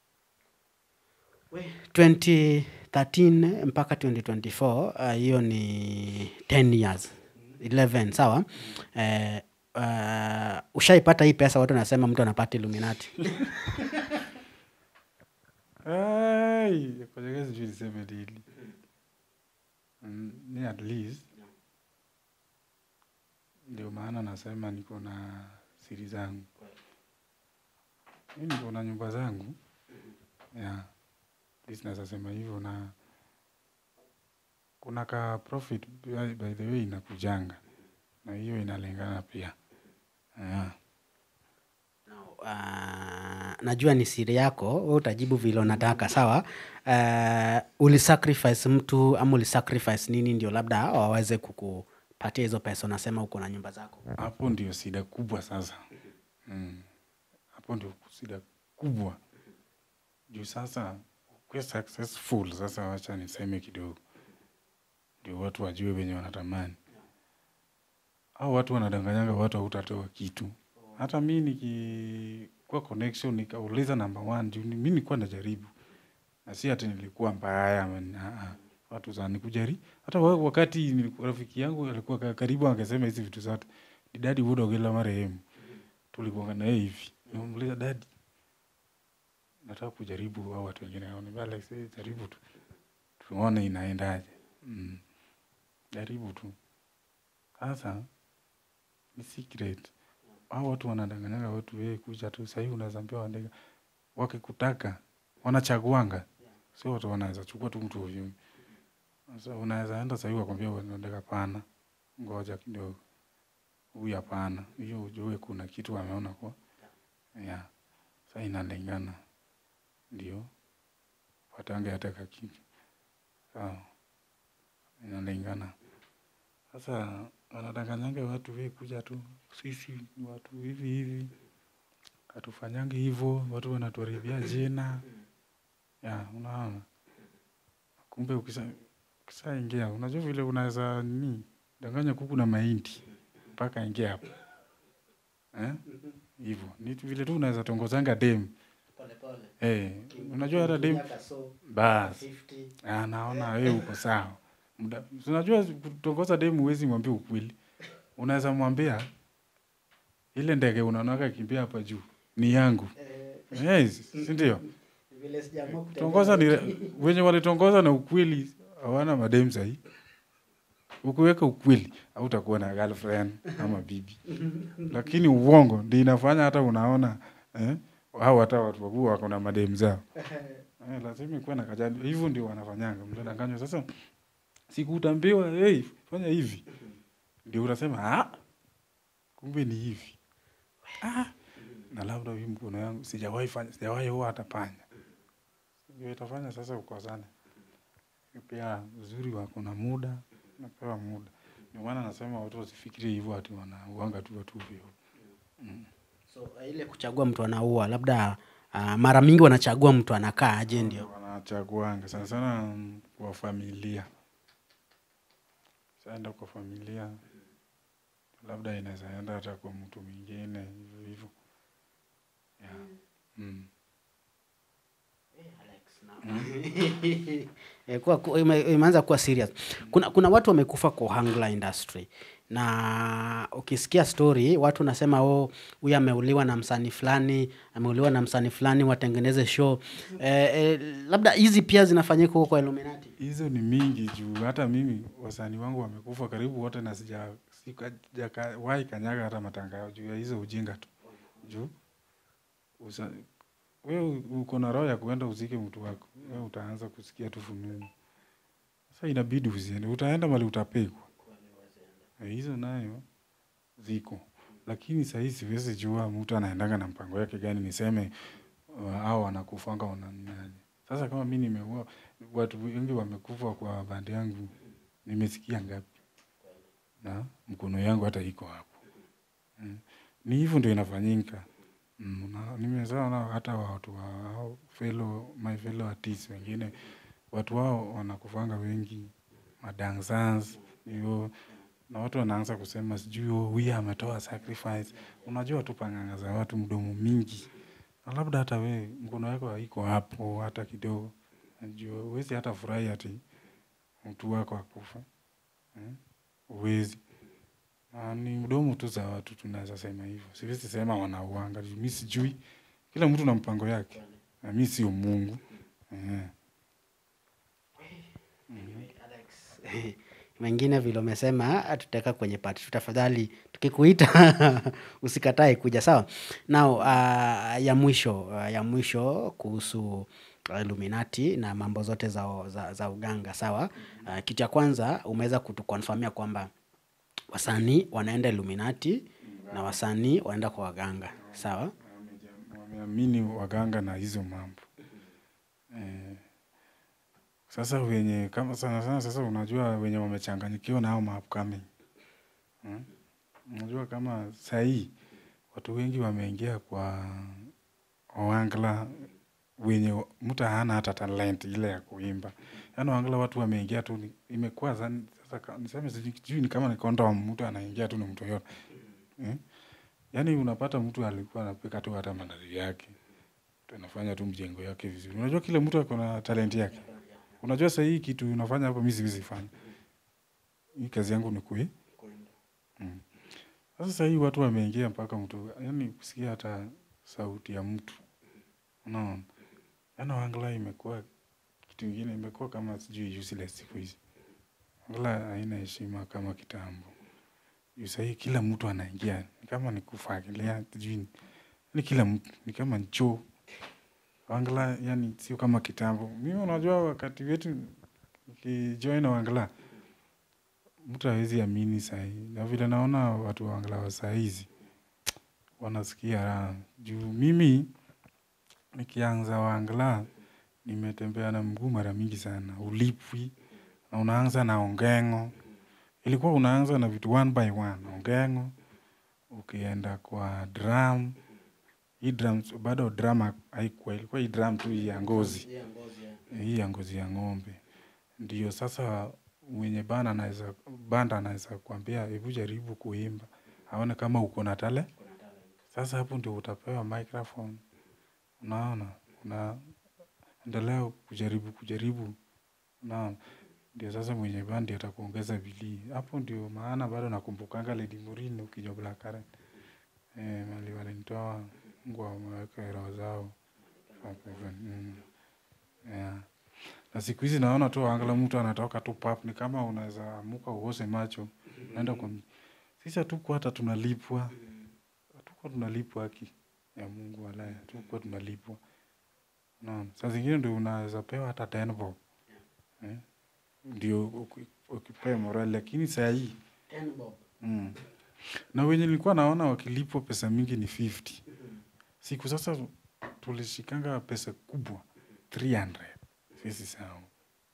2013 mpaka 2024 uh, hiyo ni 10 years 11 sawa eh, uh, ushaipata hii pesa watu wanasema mtu anapata illuminati Ai, kwenye sijui niseme nini. Mm, ni at least ndio maana nasema niko na siri zangu. Mi niko na nyumba zangu yeah. At least naweza sema hivyo na kuna ka profit by, by the way inakujanga na hiyo inalingana pia yeah. uh, najua ni siri yako wewe utajibu vile unataka sawa uh, ulisacrifice mtu ama ulisacrifice nini ndio labda waweze kukupatia hizo pesa unasema uko na nyumba zako hapo ndio shida kubwa sasa mm. hapo ndio shida kubwa juu sasa ukuwe successful sasa wacha niseme kidogo ndio watu wajue wenye wanatamani au watu wanadanganyanga watu hautatoa kitu hata mi nikikuwa connection nikauliza number one juu ni- mi nilikuwa najaribu na si hati nilikuwa mbaya ama ni- ah, ah. watu za nikujari hata wa- wakati nilikuwa- rafiki yangu alikuwa ka- karibu angesema hizi vitu zote ni dadi Woodogela marehemu tulikuanga naye hivi namuuliza dadi nataka kujaribu au watu wengine Akaniambia, Alex eh, jaribu tu tuone inaendaje mm. jaribu tu sasa ni secret au watu wanadanganyaga watu wewe kuja tu sahii unaweza ambia wandega wakikutaka wanachaguanga sio watu wanaweza chukua tu mtu ovyo sasa unaweza enda sahii wakwambia wandega pana ngoja kidogo huyu hapana hiyo ujue kuna kitu ameona kwa yeah. sa inalingana ndio watange hata kakitu sawa inalingana sasa wanadanganyanga watu we kuja tu sisi ni watu hivi hivi hatufanyangi hivyo watu wanatuharibia jina ya unaona kumbe ukisa ukishaingia unajua vile unaweza ni danganya kuku na mahindi mpaka ingia hapo eh? hivyo ni tu vile tu unaweza tongozanga dem eh, unajua hata dem basi anaona wewe uko sawa. Muda- si Unajua kutongoza demu huwezi mwambia ukweli. Unaweza mwambia ile ndege unaonaka kimbia hapa juu ni yangu. Yes, si ndio? Tongoza ni wenye walitongoza na ukweli hawana mademu sahi. Ukiweka ukweli hautakuwa na girlfriend ama bibi. Lakini uongo ndio inafanya hata unaona eh, hao hata watu wakubwa wako na mademu zao. Eh, lazima ikuwe na kajani. Hivyo ndio wanafanyanga. Mtadanganywa sasa sikutambiwa hey, fanya hivi. Ndio utasema ah, kumbe ni hivi. Ah, na labda hii mkono yangu sijawahi fanya, sijawahi huwa hata panya. Ndio itafanya sasa ukosane. Pia uzuri wako na muda, napewa muda. Ndio maana nasema watu wasifikirie hivyo ati wanauanga tu watu hivyo. Mm. So uh, ile kuchagua mtu anaua labda uh, mara mingi wanachagua mtu anakaa aje ndio. wanachaguanga sana sana mm, kwa familia saenda kwa familia labda inaweza enda hata kwa mtu mwingine hivyo hivyo yeah. mm. Eh, kuwa- ku- ime- imeanza kuwa serious. Kuna, kuna watu wamekufa kwa hangla industry na ukisikia story watu nasema oh, huyu ameuliwa na msanii fulani, ameuliwa na msanii fulani, watengeneze show eh, eh, labda hizi pia zinafanyika huko kwa Illuminati. hizo ni mingi juu hata mimi wasanii wangu wamekufa karibu wote na sija sijawahi kanyaga hata matanga juu ya hizo ujinga tu juu usa, we uko na roho ya kuenda uzike mtu wako we utaanza kusikia tu fununu sasa inabidi usiende utaenda mali utapigwa Eh, hizo nayo ziko lakini sahii siwezi jua mtu anaendanga na mpango yake gani niseme uh, au wanakufanga wananinaje sasa kama mi nimeua watu wengi wamekufa kwa bandi yangu nimesikia ngapi na mkono yangu hata iko hapo mm. ni hivyo ndio inafanyika mm. na nimezaona hata watu wa hao fellow, my fellow artists wengine watu wao wanakufanga wengi madansans hiyo na watu wanaanza kusema sijui "Oh, huyu ametoa sacrifice unajua tu panganga za watu mdomo mingi na labda hata we mkono wako haiko hapo hata kidogo najua huwezi hata furahi ati mtu wako akufa eh? uwezi na ni mdomo tu za watu tunaweza sema hivyo siwezi sema wanauanga juu mi sijui kila mtu na mpango yake na mi sio mungu eh. Mengine vile umesema tutaweka kwenye part two. Tafadhali tukikuita usikatae kuja, sawa? Now uh, ya mwisho uh, ya mwisho kuhusu Illuminati na mambo zote za, za, za uganga, sawa? Uh, kitu cha kwanza umeweza kutukonfamia kwamba wasanii wanaenda Illuminati na wasanii wanaenda kwa waganga, sawa? Wameja- wameamini waganga na hizo mambo eh, sasa wenye kama sana sana sasa unajua wenye wamechanganyikiwa na hao maupcoming hmm? unajua kama sahii watu wengi wameingia kwa wangla wenye mtu hana hata talent ile ya kuimba yaani wangla watu wameingia tu ni- imekuwa zani- sasa ka- niseme sijui sijui ni kama ni kondom mtu anaingia tu na mtu yote eh? yaani unapata mtu alikuwa anapika tu hata mandazi yake tu anafanya tu mjengo yake vizuri unajua kila mtu ako na talent yake unajua sasa hii kitu unafanya hapo mi siwezi fanya hii kazi yangu ni kui mm. sasa sasa hii watu wameingia mpaka mtu yani kusikia hata sauti ya mtu unaona yaani wangla imekuwa kitu ingine imekuwa kama sijui useless siku hizi wangla haina heshima kama kitambo juu sahii kila mtu anaingia ni kama ni kufagilia sijui ni- ni kila mtu ni kama choo wangla yani sio kama kitambo mimi unajua wakati wetu ukijoin wangla mtu hawezi amini sahii na vile naona watu wa wangla wa sahizi wanasikia raha juu mimi nikianza wangla nimetembea na mguu mara mingi sana ulipwi na unaanza na ongengo ilikuwa unaanza na vitu one by one ongengo ukienda kwa drum hii drum bado drum haikuwa ilikuwa hii drum tu hii ya ngozi hii ya ngozi ya ng'ombe ndio sasa mwenye banda anaweza banda anaweza kuambia hebu jaribu kuimba aone kama uko na tale Sasa hapo ndio utapewa microphone, unaona, unaendelea kujaribu kujaribu, unaona, ndio sasa mwenye bandi atakuongeza bidii. Hapo ndio maana bado nakumbukanga Lady Murine ukijua Black Current. Eh, mahali walinitoa Mungu ameweka roho zao. Mm. Yeah. Na siku hizi naona tu angalau mtu anatoka tu pap ni kama unaweza amuka uoshe macho. Naenda kwa sisi hatukuwa hata tunalipwa. Hatukuwa tunalipwa haki ya Mungu walahi. Hatukuwa tunalipwa. Naam. Saa zingine ndio unaweza pewa hata 10 bob. Eh? Ndio uki- ukipewa morali lakini saa hii Ten bob. mm. Na wenye nilikuwa naona wakilipwa pesa mingi ni 50. Siku sasa tulishikanga pesa kubwa 300. Sisi sawa.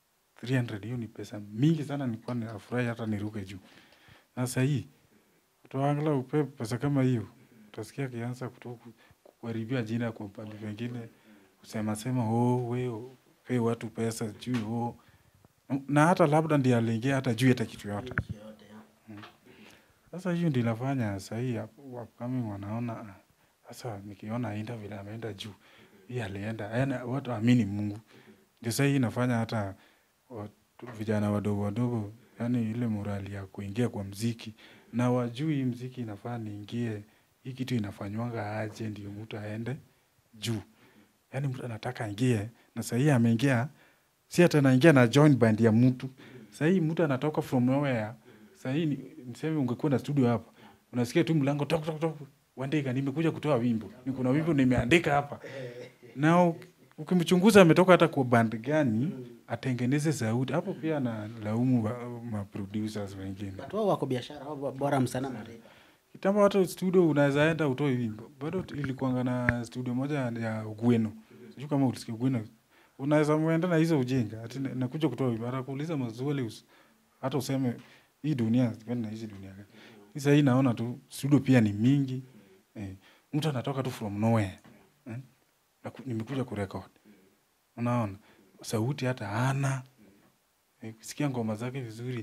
300 hiyo ni pesa mingi sana, nilikuwa ninafurahi hata niruke juu. Na sasa hii utaangalia upe pesa kama hiyo, utasikia akianza kutoka kuharibia jina kwa pande pengine, kusema sema oh, we pe watu pesa juu oh. Na hata labda ndiye aliingia hata juu hata kitu yote. Nchi yote, ya. Sasa hiyo ndio inafanya saa hii upcoming wanaona ah, sasa nikiona aenda vile ameenda juu, hii alienda, yaani watu waamini Mungu. Ndio saa hii inafanya hata watu, vijana wadogo wadogo, yaani ile morali ya kuingia kwa mziki na wajui hii mziki inafaa niingie, hii kitu inafanywanga aje ndio mtu aende juu. Yaani mtu anataka aingie na saa hii ameingia, si hata anaingia na join band ya mtu. Saa hii mtu anatoka from nowhere. Saa hii ni- niseme ungekuwa na studio hapa, unasikia tu mlango tok tok tok, Wandika, nimekuja kutoa wimbo, ni kuna wimbo nimeandika hapa. Na u- ukimchunguza ametoka hata kwa band gani, atengeneze sauti hapo. Pia na laumu wa- ma producers wengine. Watu wao wako biashara, wao bora msana mariba. Kitambo hata studio unaweza enda utoe wimbo. Bado tu- ilikuwanga na studio moja ya Ugweno. Sijui kama ulisikia Ugweno. Unaweza muenda na hizo ujinga. Ati na- nakuja kutoa wimbo. Atakuuliza maswali us- hata useme hii dunia sipendi na hizi dunia gani. Sasa hii naona tu studio pia ni mingi. Eh, mtu anatoka tu from nowhere. Eh? Naku- Nimekuja kurekod. Unaona? Sauti hata hana. Eh, kusikia ngoma zake vizuri.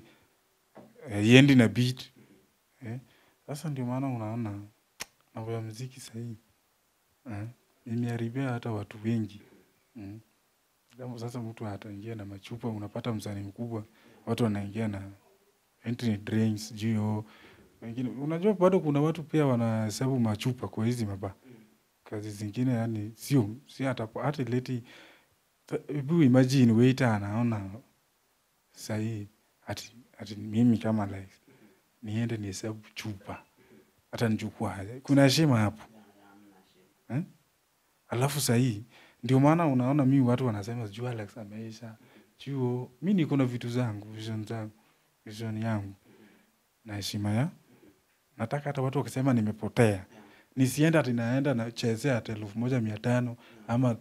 Eh, iendi na beat. Eh? Sasa ndio maana unaona mambo ya muziki sahii eh, imeharibia hata watu wengi mm. Kama sasa mtu ataingia na machupa, unapata msanii mkubwa, watu wanaingia na entry drinks juu wengine. Unajua bado kuna watu pia wanahesabu machupa kwa hizi maba kazi zingine, yani sio si hata hata leti. Hebu imagine waiter anaona sahii ati, ati mimi kama like niende nihesabu chupa hata nichukua aje. Kuna heshima hapo eh? Alafu sahii ndio maana unaona mi watu wanasema sijui Alex ameisha chuo. Mi niko na vitu zangu, vision zangu, vision yangu na heshima ya nataka hata watu wakisema nimepotea nisiende ati naenda nachezea ati elfu moja mia tano ama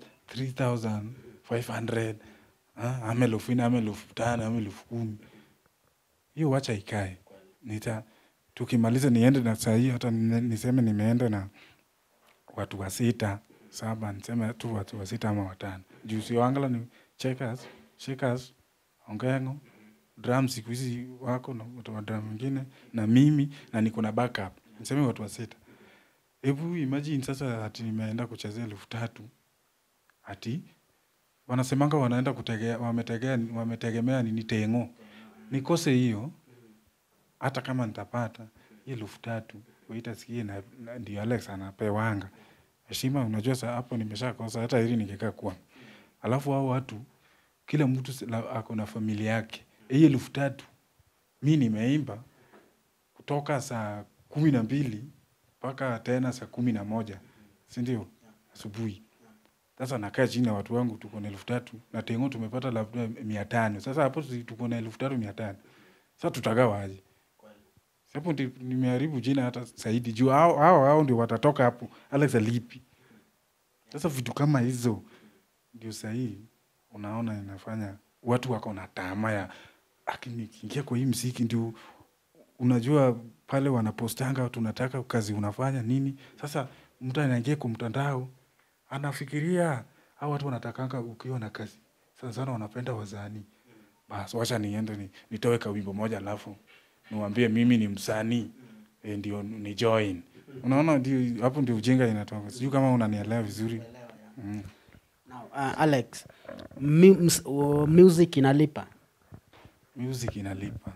3500 ah, ama elfu nne ama elfu tano ama elfu kumi hiyo wacha ikae nita tukimaliza niende na saa hii hata nine- niseme nimeenda na watu wa sita saba niseme tu watu wa sita ama watano juu sio angala ni checkers shakers ongengo drum siku hizi wako na watu wa drum wengine na mimi na niko na backup niseme watu wa sita hebu imagine sasa ati nimeenda kuchezea elfu tatu ati wanasemanga wanaenda kutegea wametegea wametegemea nini tengo nikose hiyo hata kama nitapata hii elfu tatu waitasikie na, na ndio Alex anapewanga heshima. Unajua sa hapo nimeshakosa hata ili ningekaa kwa, alafu hao watu kila mtu si- la- ako na familia yake. Hii elfu tatu mi nimeimba kutoka saa kumi na mbili mpaka tena saa kumi na moja si ndio asubuhi. Sasa nakaa chini na watu wangu, tuko na elfu tatu na tengo tumepata labda mia tano. Sasa hapo si tuko na elfu tatu mia tano. Sasa tutagawa aje? Hapo ndi nimeharibu jina hata zaidi juu hao hao hao ndio watatoka hapo, Alex alipi. Sasa vitu kama hizo ndio sahihi, unaona inafanya watu wako na tamaa ya lakini nikiingia kwa hii mziki ndio unajua pale wanapostanga tunataka kazi unafanya nini. Sasa mtu anaingia kwa mtandao anafikiria hao watu wanatakanga ukiwa na kazi sana sana, wanapenda wazani. Basi wacha niende ni, nitoe kawimbo moja alafu niwaambie mimi ni msanii e, ndio ni join Unaona, ndio hapo ndio ujinga inatoka. Sijui kama unanielewa vizuri. Mm. Now, uh, Alex, mu ms- uh, music inalipa. Music inalipa,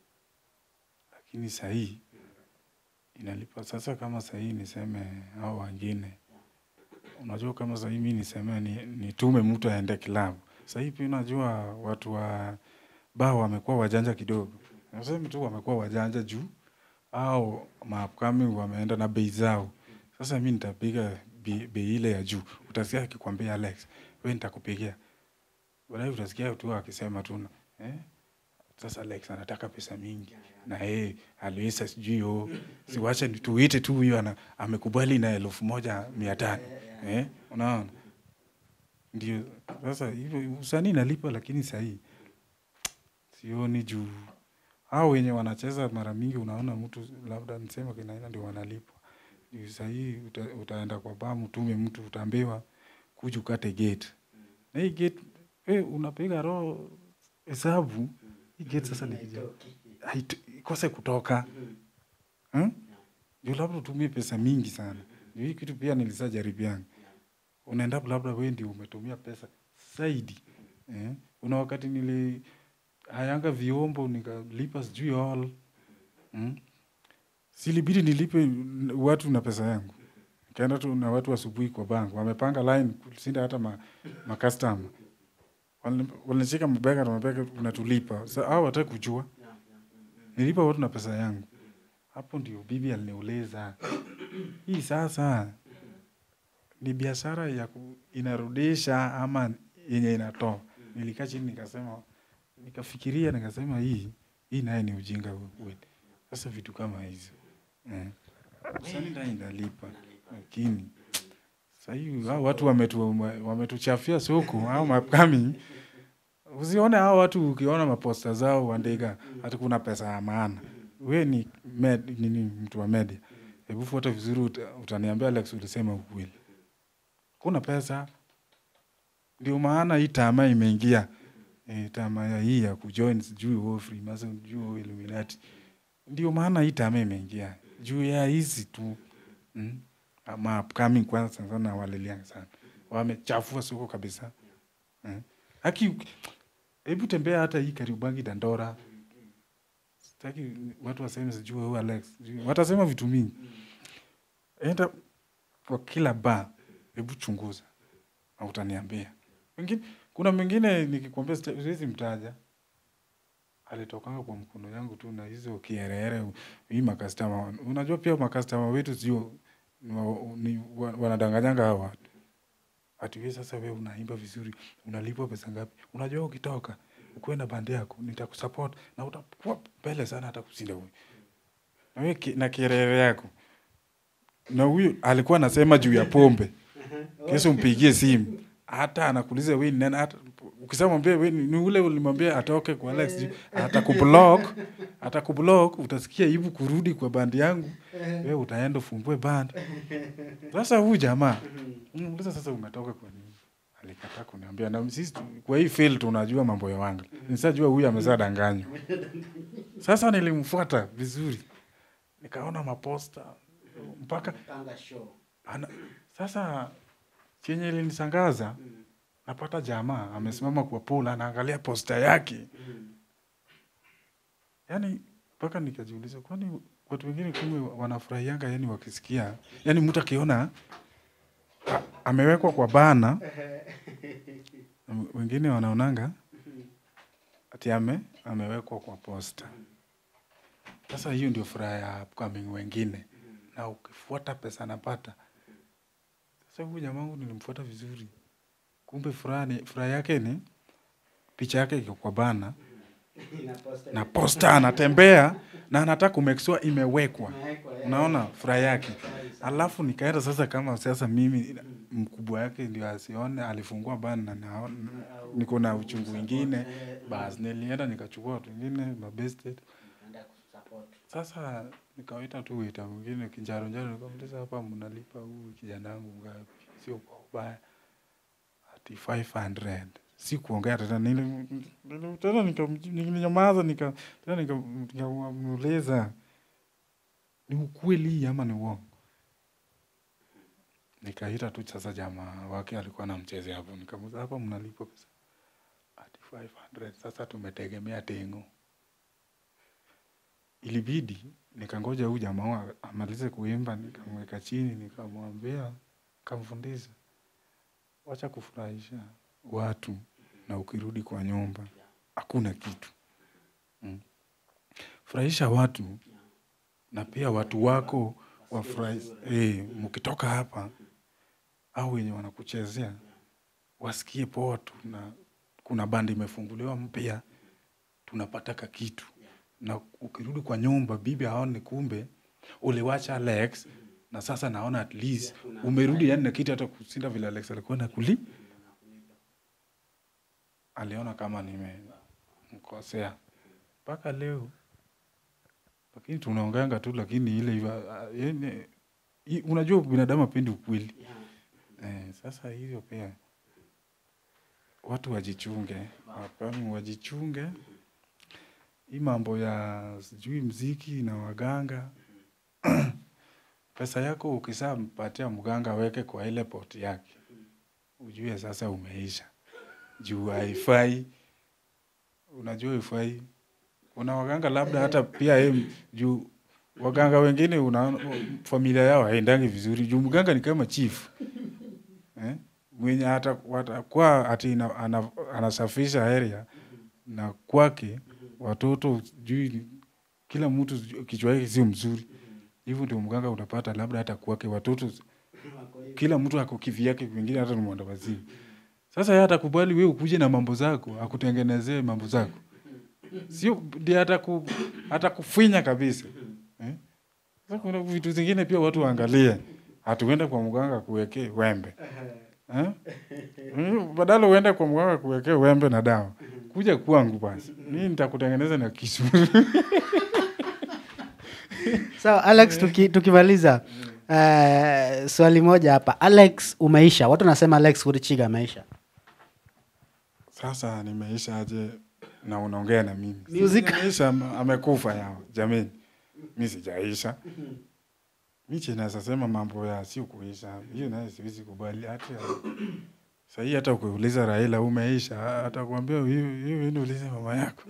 lakini sahii inalipa. Sasa kama sahii niseme hao wengine, unajua kama sahii mi niseme ni, nitume mtu aende klabu sahii, pia unajua watu wa baa wamekuwa wajanja kidogo, nasema tu wamekuwa wajanja juu au maupcoming wameenda na bei zao. Sasa mi nitapiga bei bei ile ya juu, utasikia akikwambia Alex, we nitakupigia baadaye, utasikia tu akisema tu eh, sasa Alex anataka pesa mingi na yeye aliweza sijui o siwache ni- tuite tu huyo ana amekubali na elfu moja mia tano eh, unaona ndio sasa hivyo usanii inalipa, lakini sahii sioni juu hao wenye wanacheza mara mingi, unaona mtu labda niseme kinaina ndio wanalipwa juu sahii uta, utaenda kwa baa mtume mtu utaambiwa kuja ukate gate na hii gate eh, unapiga roho hesabu hii gate sasa nikija hait- ikose kutoka hmm? juu labda utumie pesa mingi sana juu hii kitu pia nilisajaribiana unaenda labda wewe ndio umetumia pesa zaidi eh? una wakati nili hayanga viombo nikalipa sijui all hmm? silibidi nilipe n- watu na pesa yangu nikaenda tu na watu asubuhi kwa bank wamepanga line kusinda hata ma, ma customer Wali- walinishika mabega na mabega unatulipa sa hao wataki kujua nilipa watu na pesa yangu hapo ndio bibi aliniuliza hii sasa ni biashara ya ku, inarudisha ama yenye inatoa nilikaa chini nikasema nikafikiria nikasema hii hii naye ni ujinga kweli sasa vitu kama hizo eh. Usanii naye inalipa lakini sahii hao watu wametu, wametuchafia soko au mapkami usione hao watu ukiona maposta zao wandika hati kuna pesa ya maana we ni med, nini mtu wa media hebu fuata vizuri uta, utaniambia Alex ulisema ukweli kuna pesa ndio maana hii tamaa imeingia e, tamaa ya hii ya kujoin sijui huo Freemason sijui huo Illuminati ndio maana hii tamaa imeingia juu ya hizi tu mm? ama upcoming kwanza sana sana walilianga sana wamechafua soko kabisa mm? haki hebu tembea hata hii Kariobangi Dandora sitaki watu waseme sijui huyu Alex sijui- watasema vitu mingi enda kwa kila bar hebu chunguza na utaniambia wengine kuna mwingine nikikwambia sita- siwezi mtaja alitokanga kwa mkono yangu tu na hizo kiereere hii makastama unajua pia makastama wetu sio ni wa- ni wa- wanadanganyanga hawa watu ati wewe sasa wewe unaimba vizuri unalipwa pesa ngapi unajua ukitoka ukuwe na bandi yako nitakusupport na utakuwa mbele sana hata kushinda huyu na wewe ki- na kierere yako na huyu alikuwa anasema juu ya pombe kesho mpigie simu hata anakuuliza wewe ni nani hata ukisema mwambie wewe ni ni ule ulimwambia atoke kwa Alex juu, atakublock atakublock utasikia hivi kurudi kwa bandi yangu wewe utaenda ufungue band sasa huyu jamaa unamuuliza sasa umetoka kwa nini alikataa kuniambia na sisi tu- kwa hii field tunajua mambo ya wanga nisajua huyu amezaa danganywa sasa nilimfuata vizuri nikaona maposta mpaka ana, sasa chenye ilinisangaza napata jamaa amesimama kwa pool anaangalia posta yake yani mpaka nikajiuliza kwani watu wengine kumbe wanafurahianga yani wakisikia yani mtu akiona a- amewekwa kwa bana na wengine wanaonanga ati ame amewekwa kwa posta sasa hiyo ndio furaha ya upcoming wengine na ukifuata pesa napata sasa huyu jamangu nilimfuata vizuri kumbe furaha ni furaha yake ni picha yake iko kwa bana na posta anatembea na anataka kumake sure imewekwa unaona furaha yake alafu nikaenda sasa kama sasa mimi mkubwa yake ndio asione alifungua bana na naona- niko na uchungu wingine basi nilienda nikachukua watu wengine mabested sasa nikawaita tu wita mwingine kinjaro njaro nikamuliza hapa mnalipa huu kijana wangu ngapi sio kwa ubaya ati 500 si kuongea tena nili- nili- tena nika- nilinyamaza nika tena nika- nikamuuliza ni ukweli ama ni uongo nikaita tu sasa jamaa wake alikuwa anamchezea hapo, nikamuuliza hapa mnalipa pesa ati 500 sasa tumetegemea tengo. Ilibidi nikangoja huyu jamaa wa- amalize kuimba, nikamweka chini, nikamwambia, kamfundisha, wacha kufurahisha watu na ukirudi kwa nyumba hakuna kitu mm. Furahisha watu na pia watu wako wafurahi, eh, mkitoka hapa au wenye wanakuchezea wasikie poa tu, na kuna bandi imefunguliwa mpya, tunapata ka kitu, na ukirudi kwa nyumba bibi aone kumbe uliwacha Alex na sasa naona at least umerudi, yani na kitu hata kushinda vile Alex alikuwa nakuli aliona kama nimemkosea mpaka leo, lakini tunaongeanga tu, lakini ile iwa- yani, i- unajua binadamu apendi ukweli eh, sasa hivyo pia watu wajichunge, wapami wajichunge. Hii mambo ya sijui mziki na waganga pesa yako ukisampatia mganga weke kwa ile poti yake, ujue sasa umeisha juu haifai. Unajua haifai. Kuna waganga labda hata pia yeye juu waganga wengine una familia yao haendangi vizuri juu mganga ni kama chief eh? mwenye hata watakuwa ati ina- ana, anasafisha area na kwake watoto sijui kila mtu sijui kichwa yake sio mzuri hivyo ndio mganga unapata labda hata kwake watoto kila mtu ako kivyake wengine hata ni mwenda wazimu sasa yeye atakubali wewe ukuje na mambo zako akutengenezee mambo zako sio ndiye ataku atakufinya kabisa eh? Sasa kuna vitu zingine pia watu waangalie hatuenda kwa mganga kuwekee wembe eh? Mm, badala uende kwa mganga kuwekee wembe na dawa kuja kwangu basi mimi nitakutengeneza na kisu sawa alex tuki, tukimaliza uh, swali moja hapa alex umeisha watu wanasema alex kurichiga ameisha sasa nimeisha aje na unaongea na mimi Music. Si nimeisha ama- amekufa yao jamani mi sijaisha mi chinaweza sema mambo ya si kuisha hiyo naye siwezi kubali hata sahii hata ukiuliza raila umeisha atakuambia hiyo hiyo ende ulize mama yako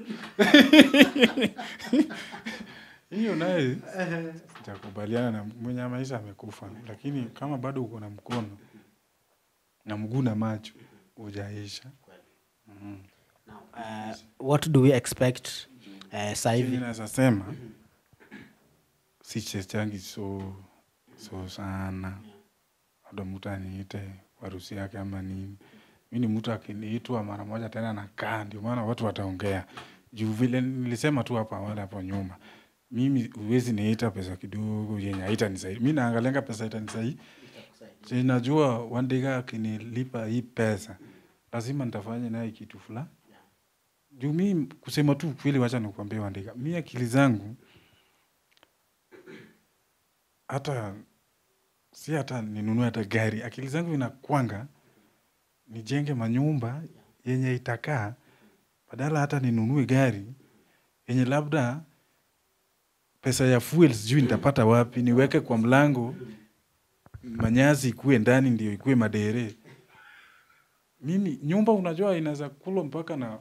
hiyo naye sitakubaliana na mwenye maisha amekufa lakini kama bado uko na mkono na mguu na macho hujaisha mm. uh, what do we expect uh, saa hivi hivi naweza sema si chechangi so so sana labda mtu aniite kwa harusi yake ama nini mi ni mtu akiniitwa mara moja tena nakaa ndio maana watu wataongea juu vile nilisema tu hapa awali hapo nyuma mimi huwezi niita pesa kidogo yenye haitanisaidi mi naangalianga pesa itanisaidi Si najua wandiga akinilipa hii pesa lazima nitafanya naye kitu fulani juu mi kusema tu kweli, wacha nikuambia Wandika, mi akili zangu hata si hata ninunue hata gari, akili zangu inakwanga nijenge manyumba yenye itakaa, badala hata ninunue gari yenye labda pesa ya fuel sijui nitapata wapi, niweke kwa mlango, manyasi ikuwe ndani ndio ikuwe madere. Mimi nyumba unajua inaweza kulwa mpaka na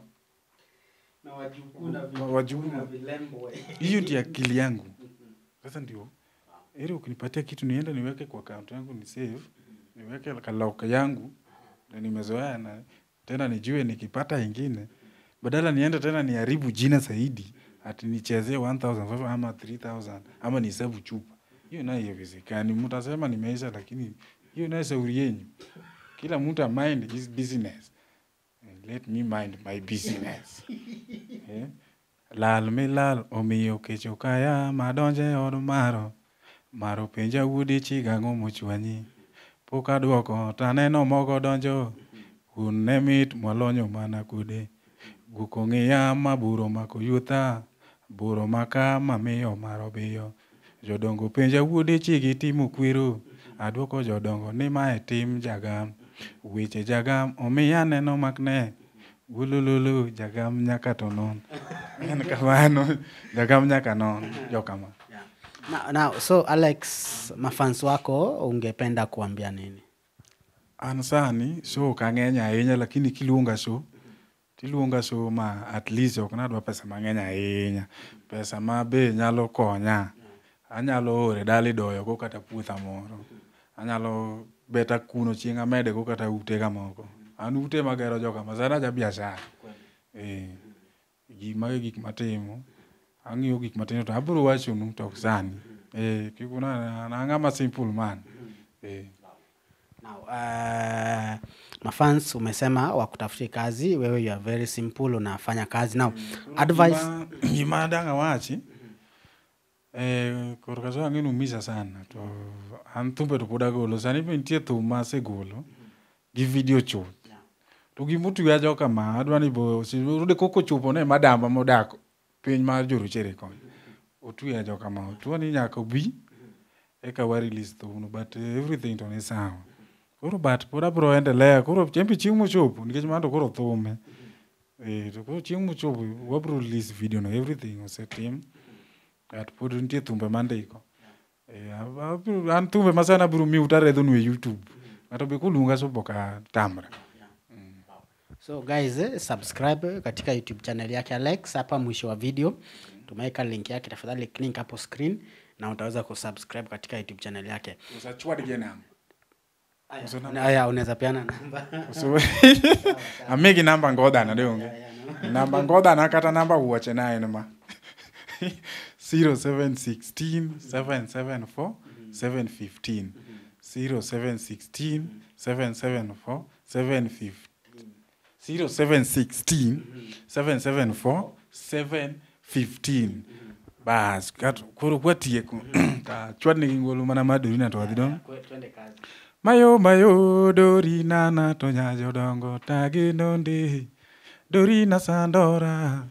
wa- wajukuu. hiyo ndio akili yangu sasa ndio ili ukinipatia kitu niende niweke kwa account yangu ni save niweke kalauka yangu na nimezoea na tena nijue nikipata ingine badala niende tena niharibu jina zaidi ati nichezee 1500 ama 3000 ama nihesabu chupa hiyo nayo haiwezekani mtasema nimeisha lakini hiyo nayo shauri yenyu kila mtu mind his business let me mind my business Eh? lal mi lal omiyo kecho kaya madonje od maro maro penja udi chiga ang'o mochwanyi pok adwoko taneno mogo donjo un ne mit mwalonyo mana kude guok ong'iya ma buro mako yutha buro maka mamiyo maro biyo jodongo penja wuode chigi timo kwero adwoko jodongo ni mae tim jagam weche jagam omiya neno makne gulululu jagam nyaka to non en kamano jagam nyaka non jokama na, na, so alex mafans wako ungependa kuambia nini an sani show ok ang'eny ahinya lakini kiluonga show tiluonga show ma at least ok nadwa pesa mang'eny ahinya pesa ma be nyalo konya anyalo ore dala idoyogo kata puotha moro anyalo bet akuno chieng' amedego kata utega moko an ute magero joka ma sana ja biashara eh, gi mage gik matimo ang'iyo gik matino to abiro wachonu to ok sani eh, kik una an ang'ama simple man eh. Now, uh, mafans umesema wakutafutie kazi wewe you are very simple unafanya kazi now advice Gima- gima dang' awachi eh, korka so ang'e numisa sana to an thumbe to pod agolo sani be nitie thum ma asegolo gi video chuth to gimotweya jo kama adwa ni bo yude koko chopo ne madamba modak piny mar jorochere koni otweya jo kama otuo ni nyaka obi eka wa release thumno but eh, everything to ni sawa koro but pod abro endelea koro chembe chieng' mochopo nikech mano to koro thume Eh, to koro chieng' mochopo wabro release video no everything osetim but pod nitie thumbe mandiko Eh, ab- abiro- an thumbe ma sana abiro miu taredhonu e youtube ng'ato be koluonga so boka tamra so guys eh, subscribe katika youtube channel yake alex hapa mwisho wa video tumeweka link yake tafadhali link hapo screen na utaweza kusubscribe katika youtube channel yake usachwadge nam Na- aya unaweza peana namba so amigi namba ngodhana donge namba ngodhana kata namba wuoche na en ma 0716 774 715 0716 774 715 0716 774 715 bas kat- koro kwatieko ta chwadnigi ngolo mana madorina to wadhi dong' twende kazi mayo mayo dorinana to nyajodongo taginonde dorina sandora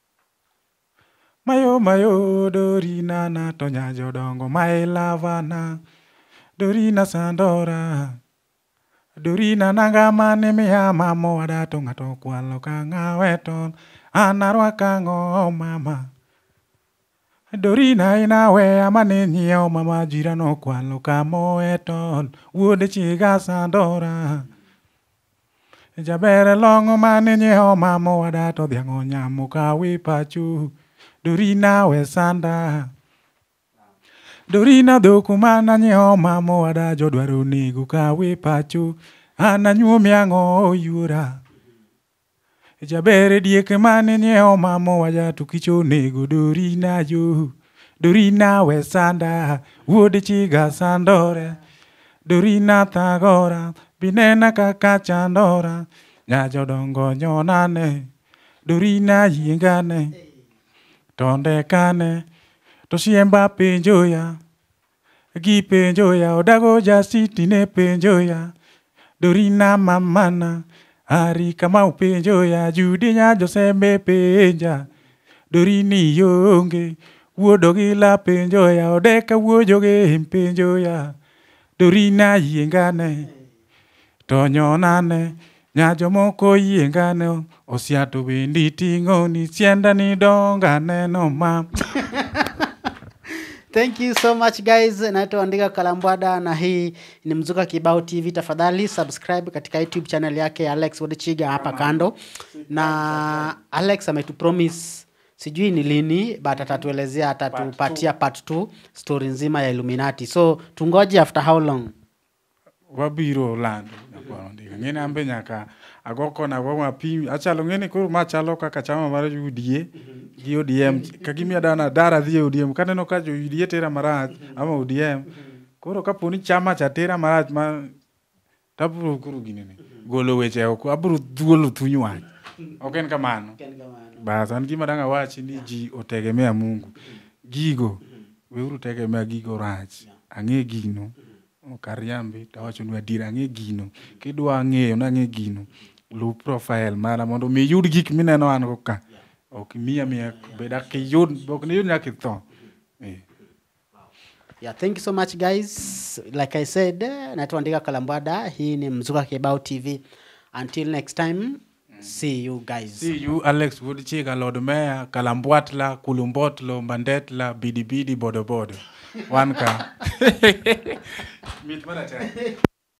mayo mayo dorinana to nyajodongo mailavana dorina sandora dorina nanga mane miya mamo wada to ng'ato kwalo ka ng'awe to an arwaka ang'o mama Dorina inaweya mane nyiewo mama jirano kwalo kamoe ton wuode chiga sandora jaber long'o mane nyiewo mama wada to dhiang' onyamo kawi pachu Dorina we sanda Dorina dhok mana nyiewo mama wada jodwaro nego kawi pachu an anyuomi ang'o oyuora jaber diek mane nyiewo mama waja to kich onego dorina yo dorina we sanda wuod chiga sandore dorina thagora binena kaka chandora nyajodongo nyonane dorina yiengane tonde kane to siemba penjoya gi penjoya odago jasiti ne penjoya dorina mamana ari kama upenjoya judi nya josembe penja dorini yonge wuodo gi la penjoya odeka wuojo gi penjoya dorina yiengane to nyonane nya jomoko yiengane osiato bendi ting'oni sienda ni dongane no ma thank you so much guys naitwa andika kalambwada na hii ni mzuka kibao tv tafadhali subscribe katika youtube channel yake alex wodchiga hapa kando na alex ametupromise sijui ni lini but atatuelezea atatupatia part 2 story nzima ya illuminati so tungoje after how long wabiro lando nyakwaro ndika ng'eni ambe nyaka ago kona ago mapim achalo ng'eni koro ma chalo kaka chama mar UDA gi ODM kagimiya dana dara dhi e ODM kaneno ka jo UDA tera marach ama ODM koro kaponi chama cha tera marach ma tabro koro ginene golo weche oko abro dhuolo thuny wach ok en kamano bas an gima dang' awachi ni ji otegemea Mungu gigo weuru tegemea gigo rach ang'e gino ok ariambi tawachonu adier ang'e gino kidwa ng'eyo nang'e gino luw profile mara mondo mi iyud gik mineno an go ka ok miya miya bed akiyud ok niyud nyaka itho Eh. yeah thank you so much guys like i said eh, naitwa andika kalambwada hii ni mzuka kibao tv until next time see you guys See you, Alex Woodchika, Lord Mayor, Kalambwatla, Kulumbotlo, Mbandetla, Bidi Bidi, Bodo Bodo. One car. Meet Manager.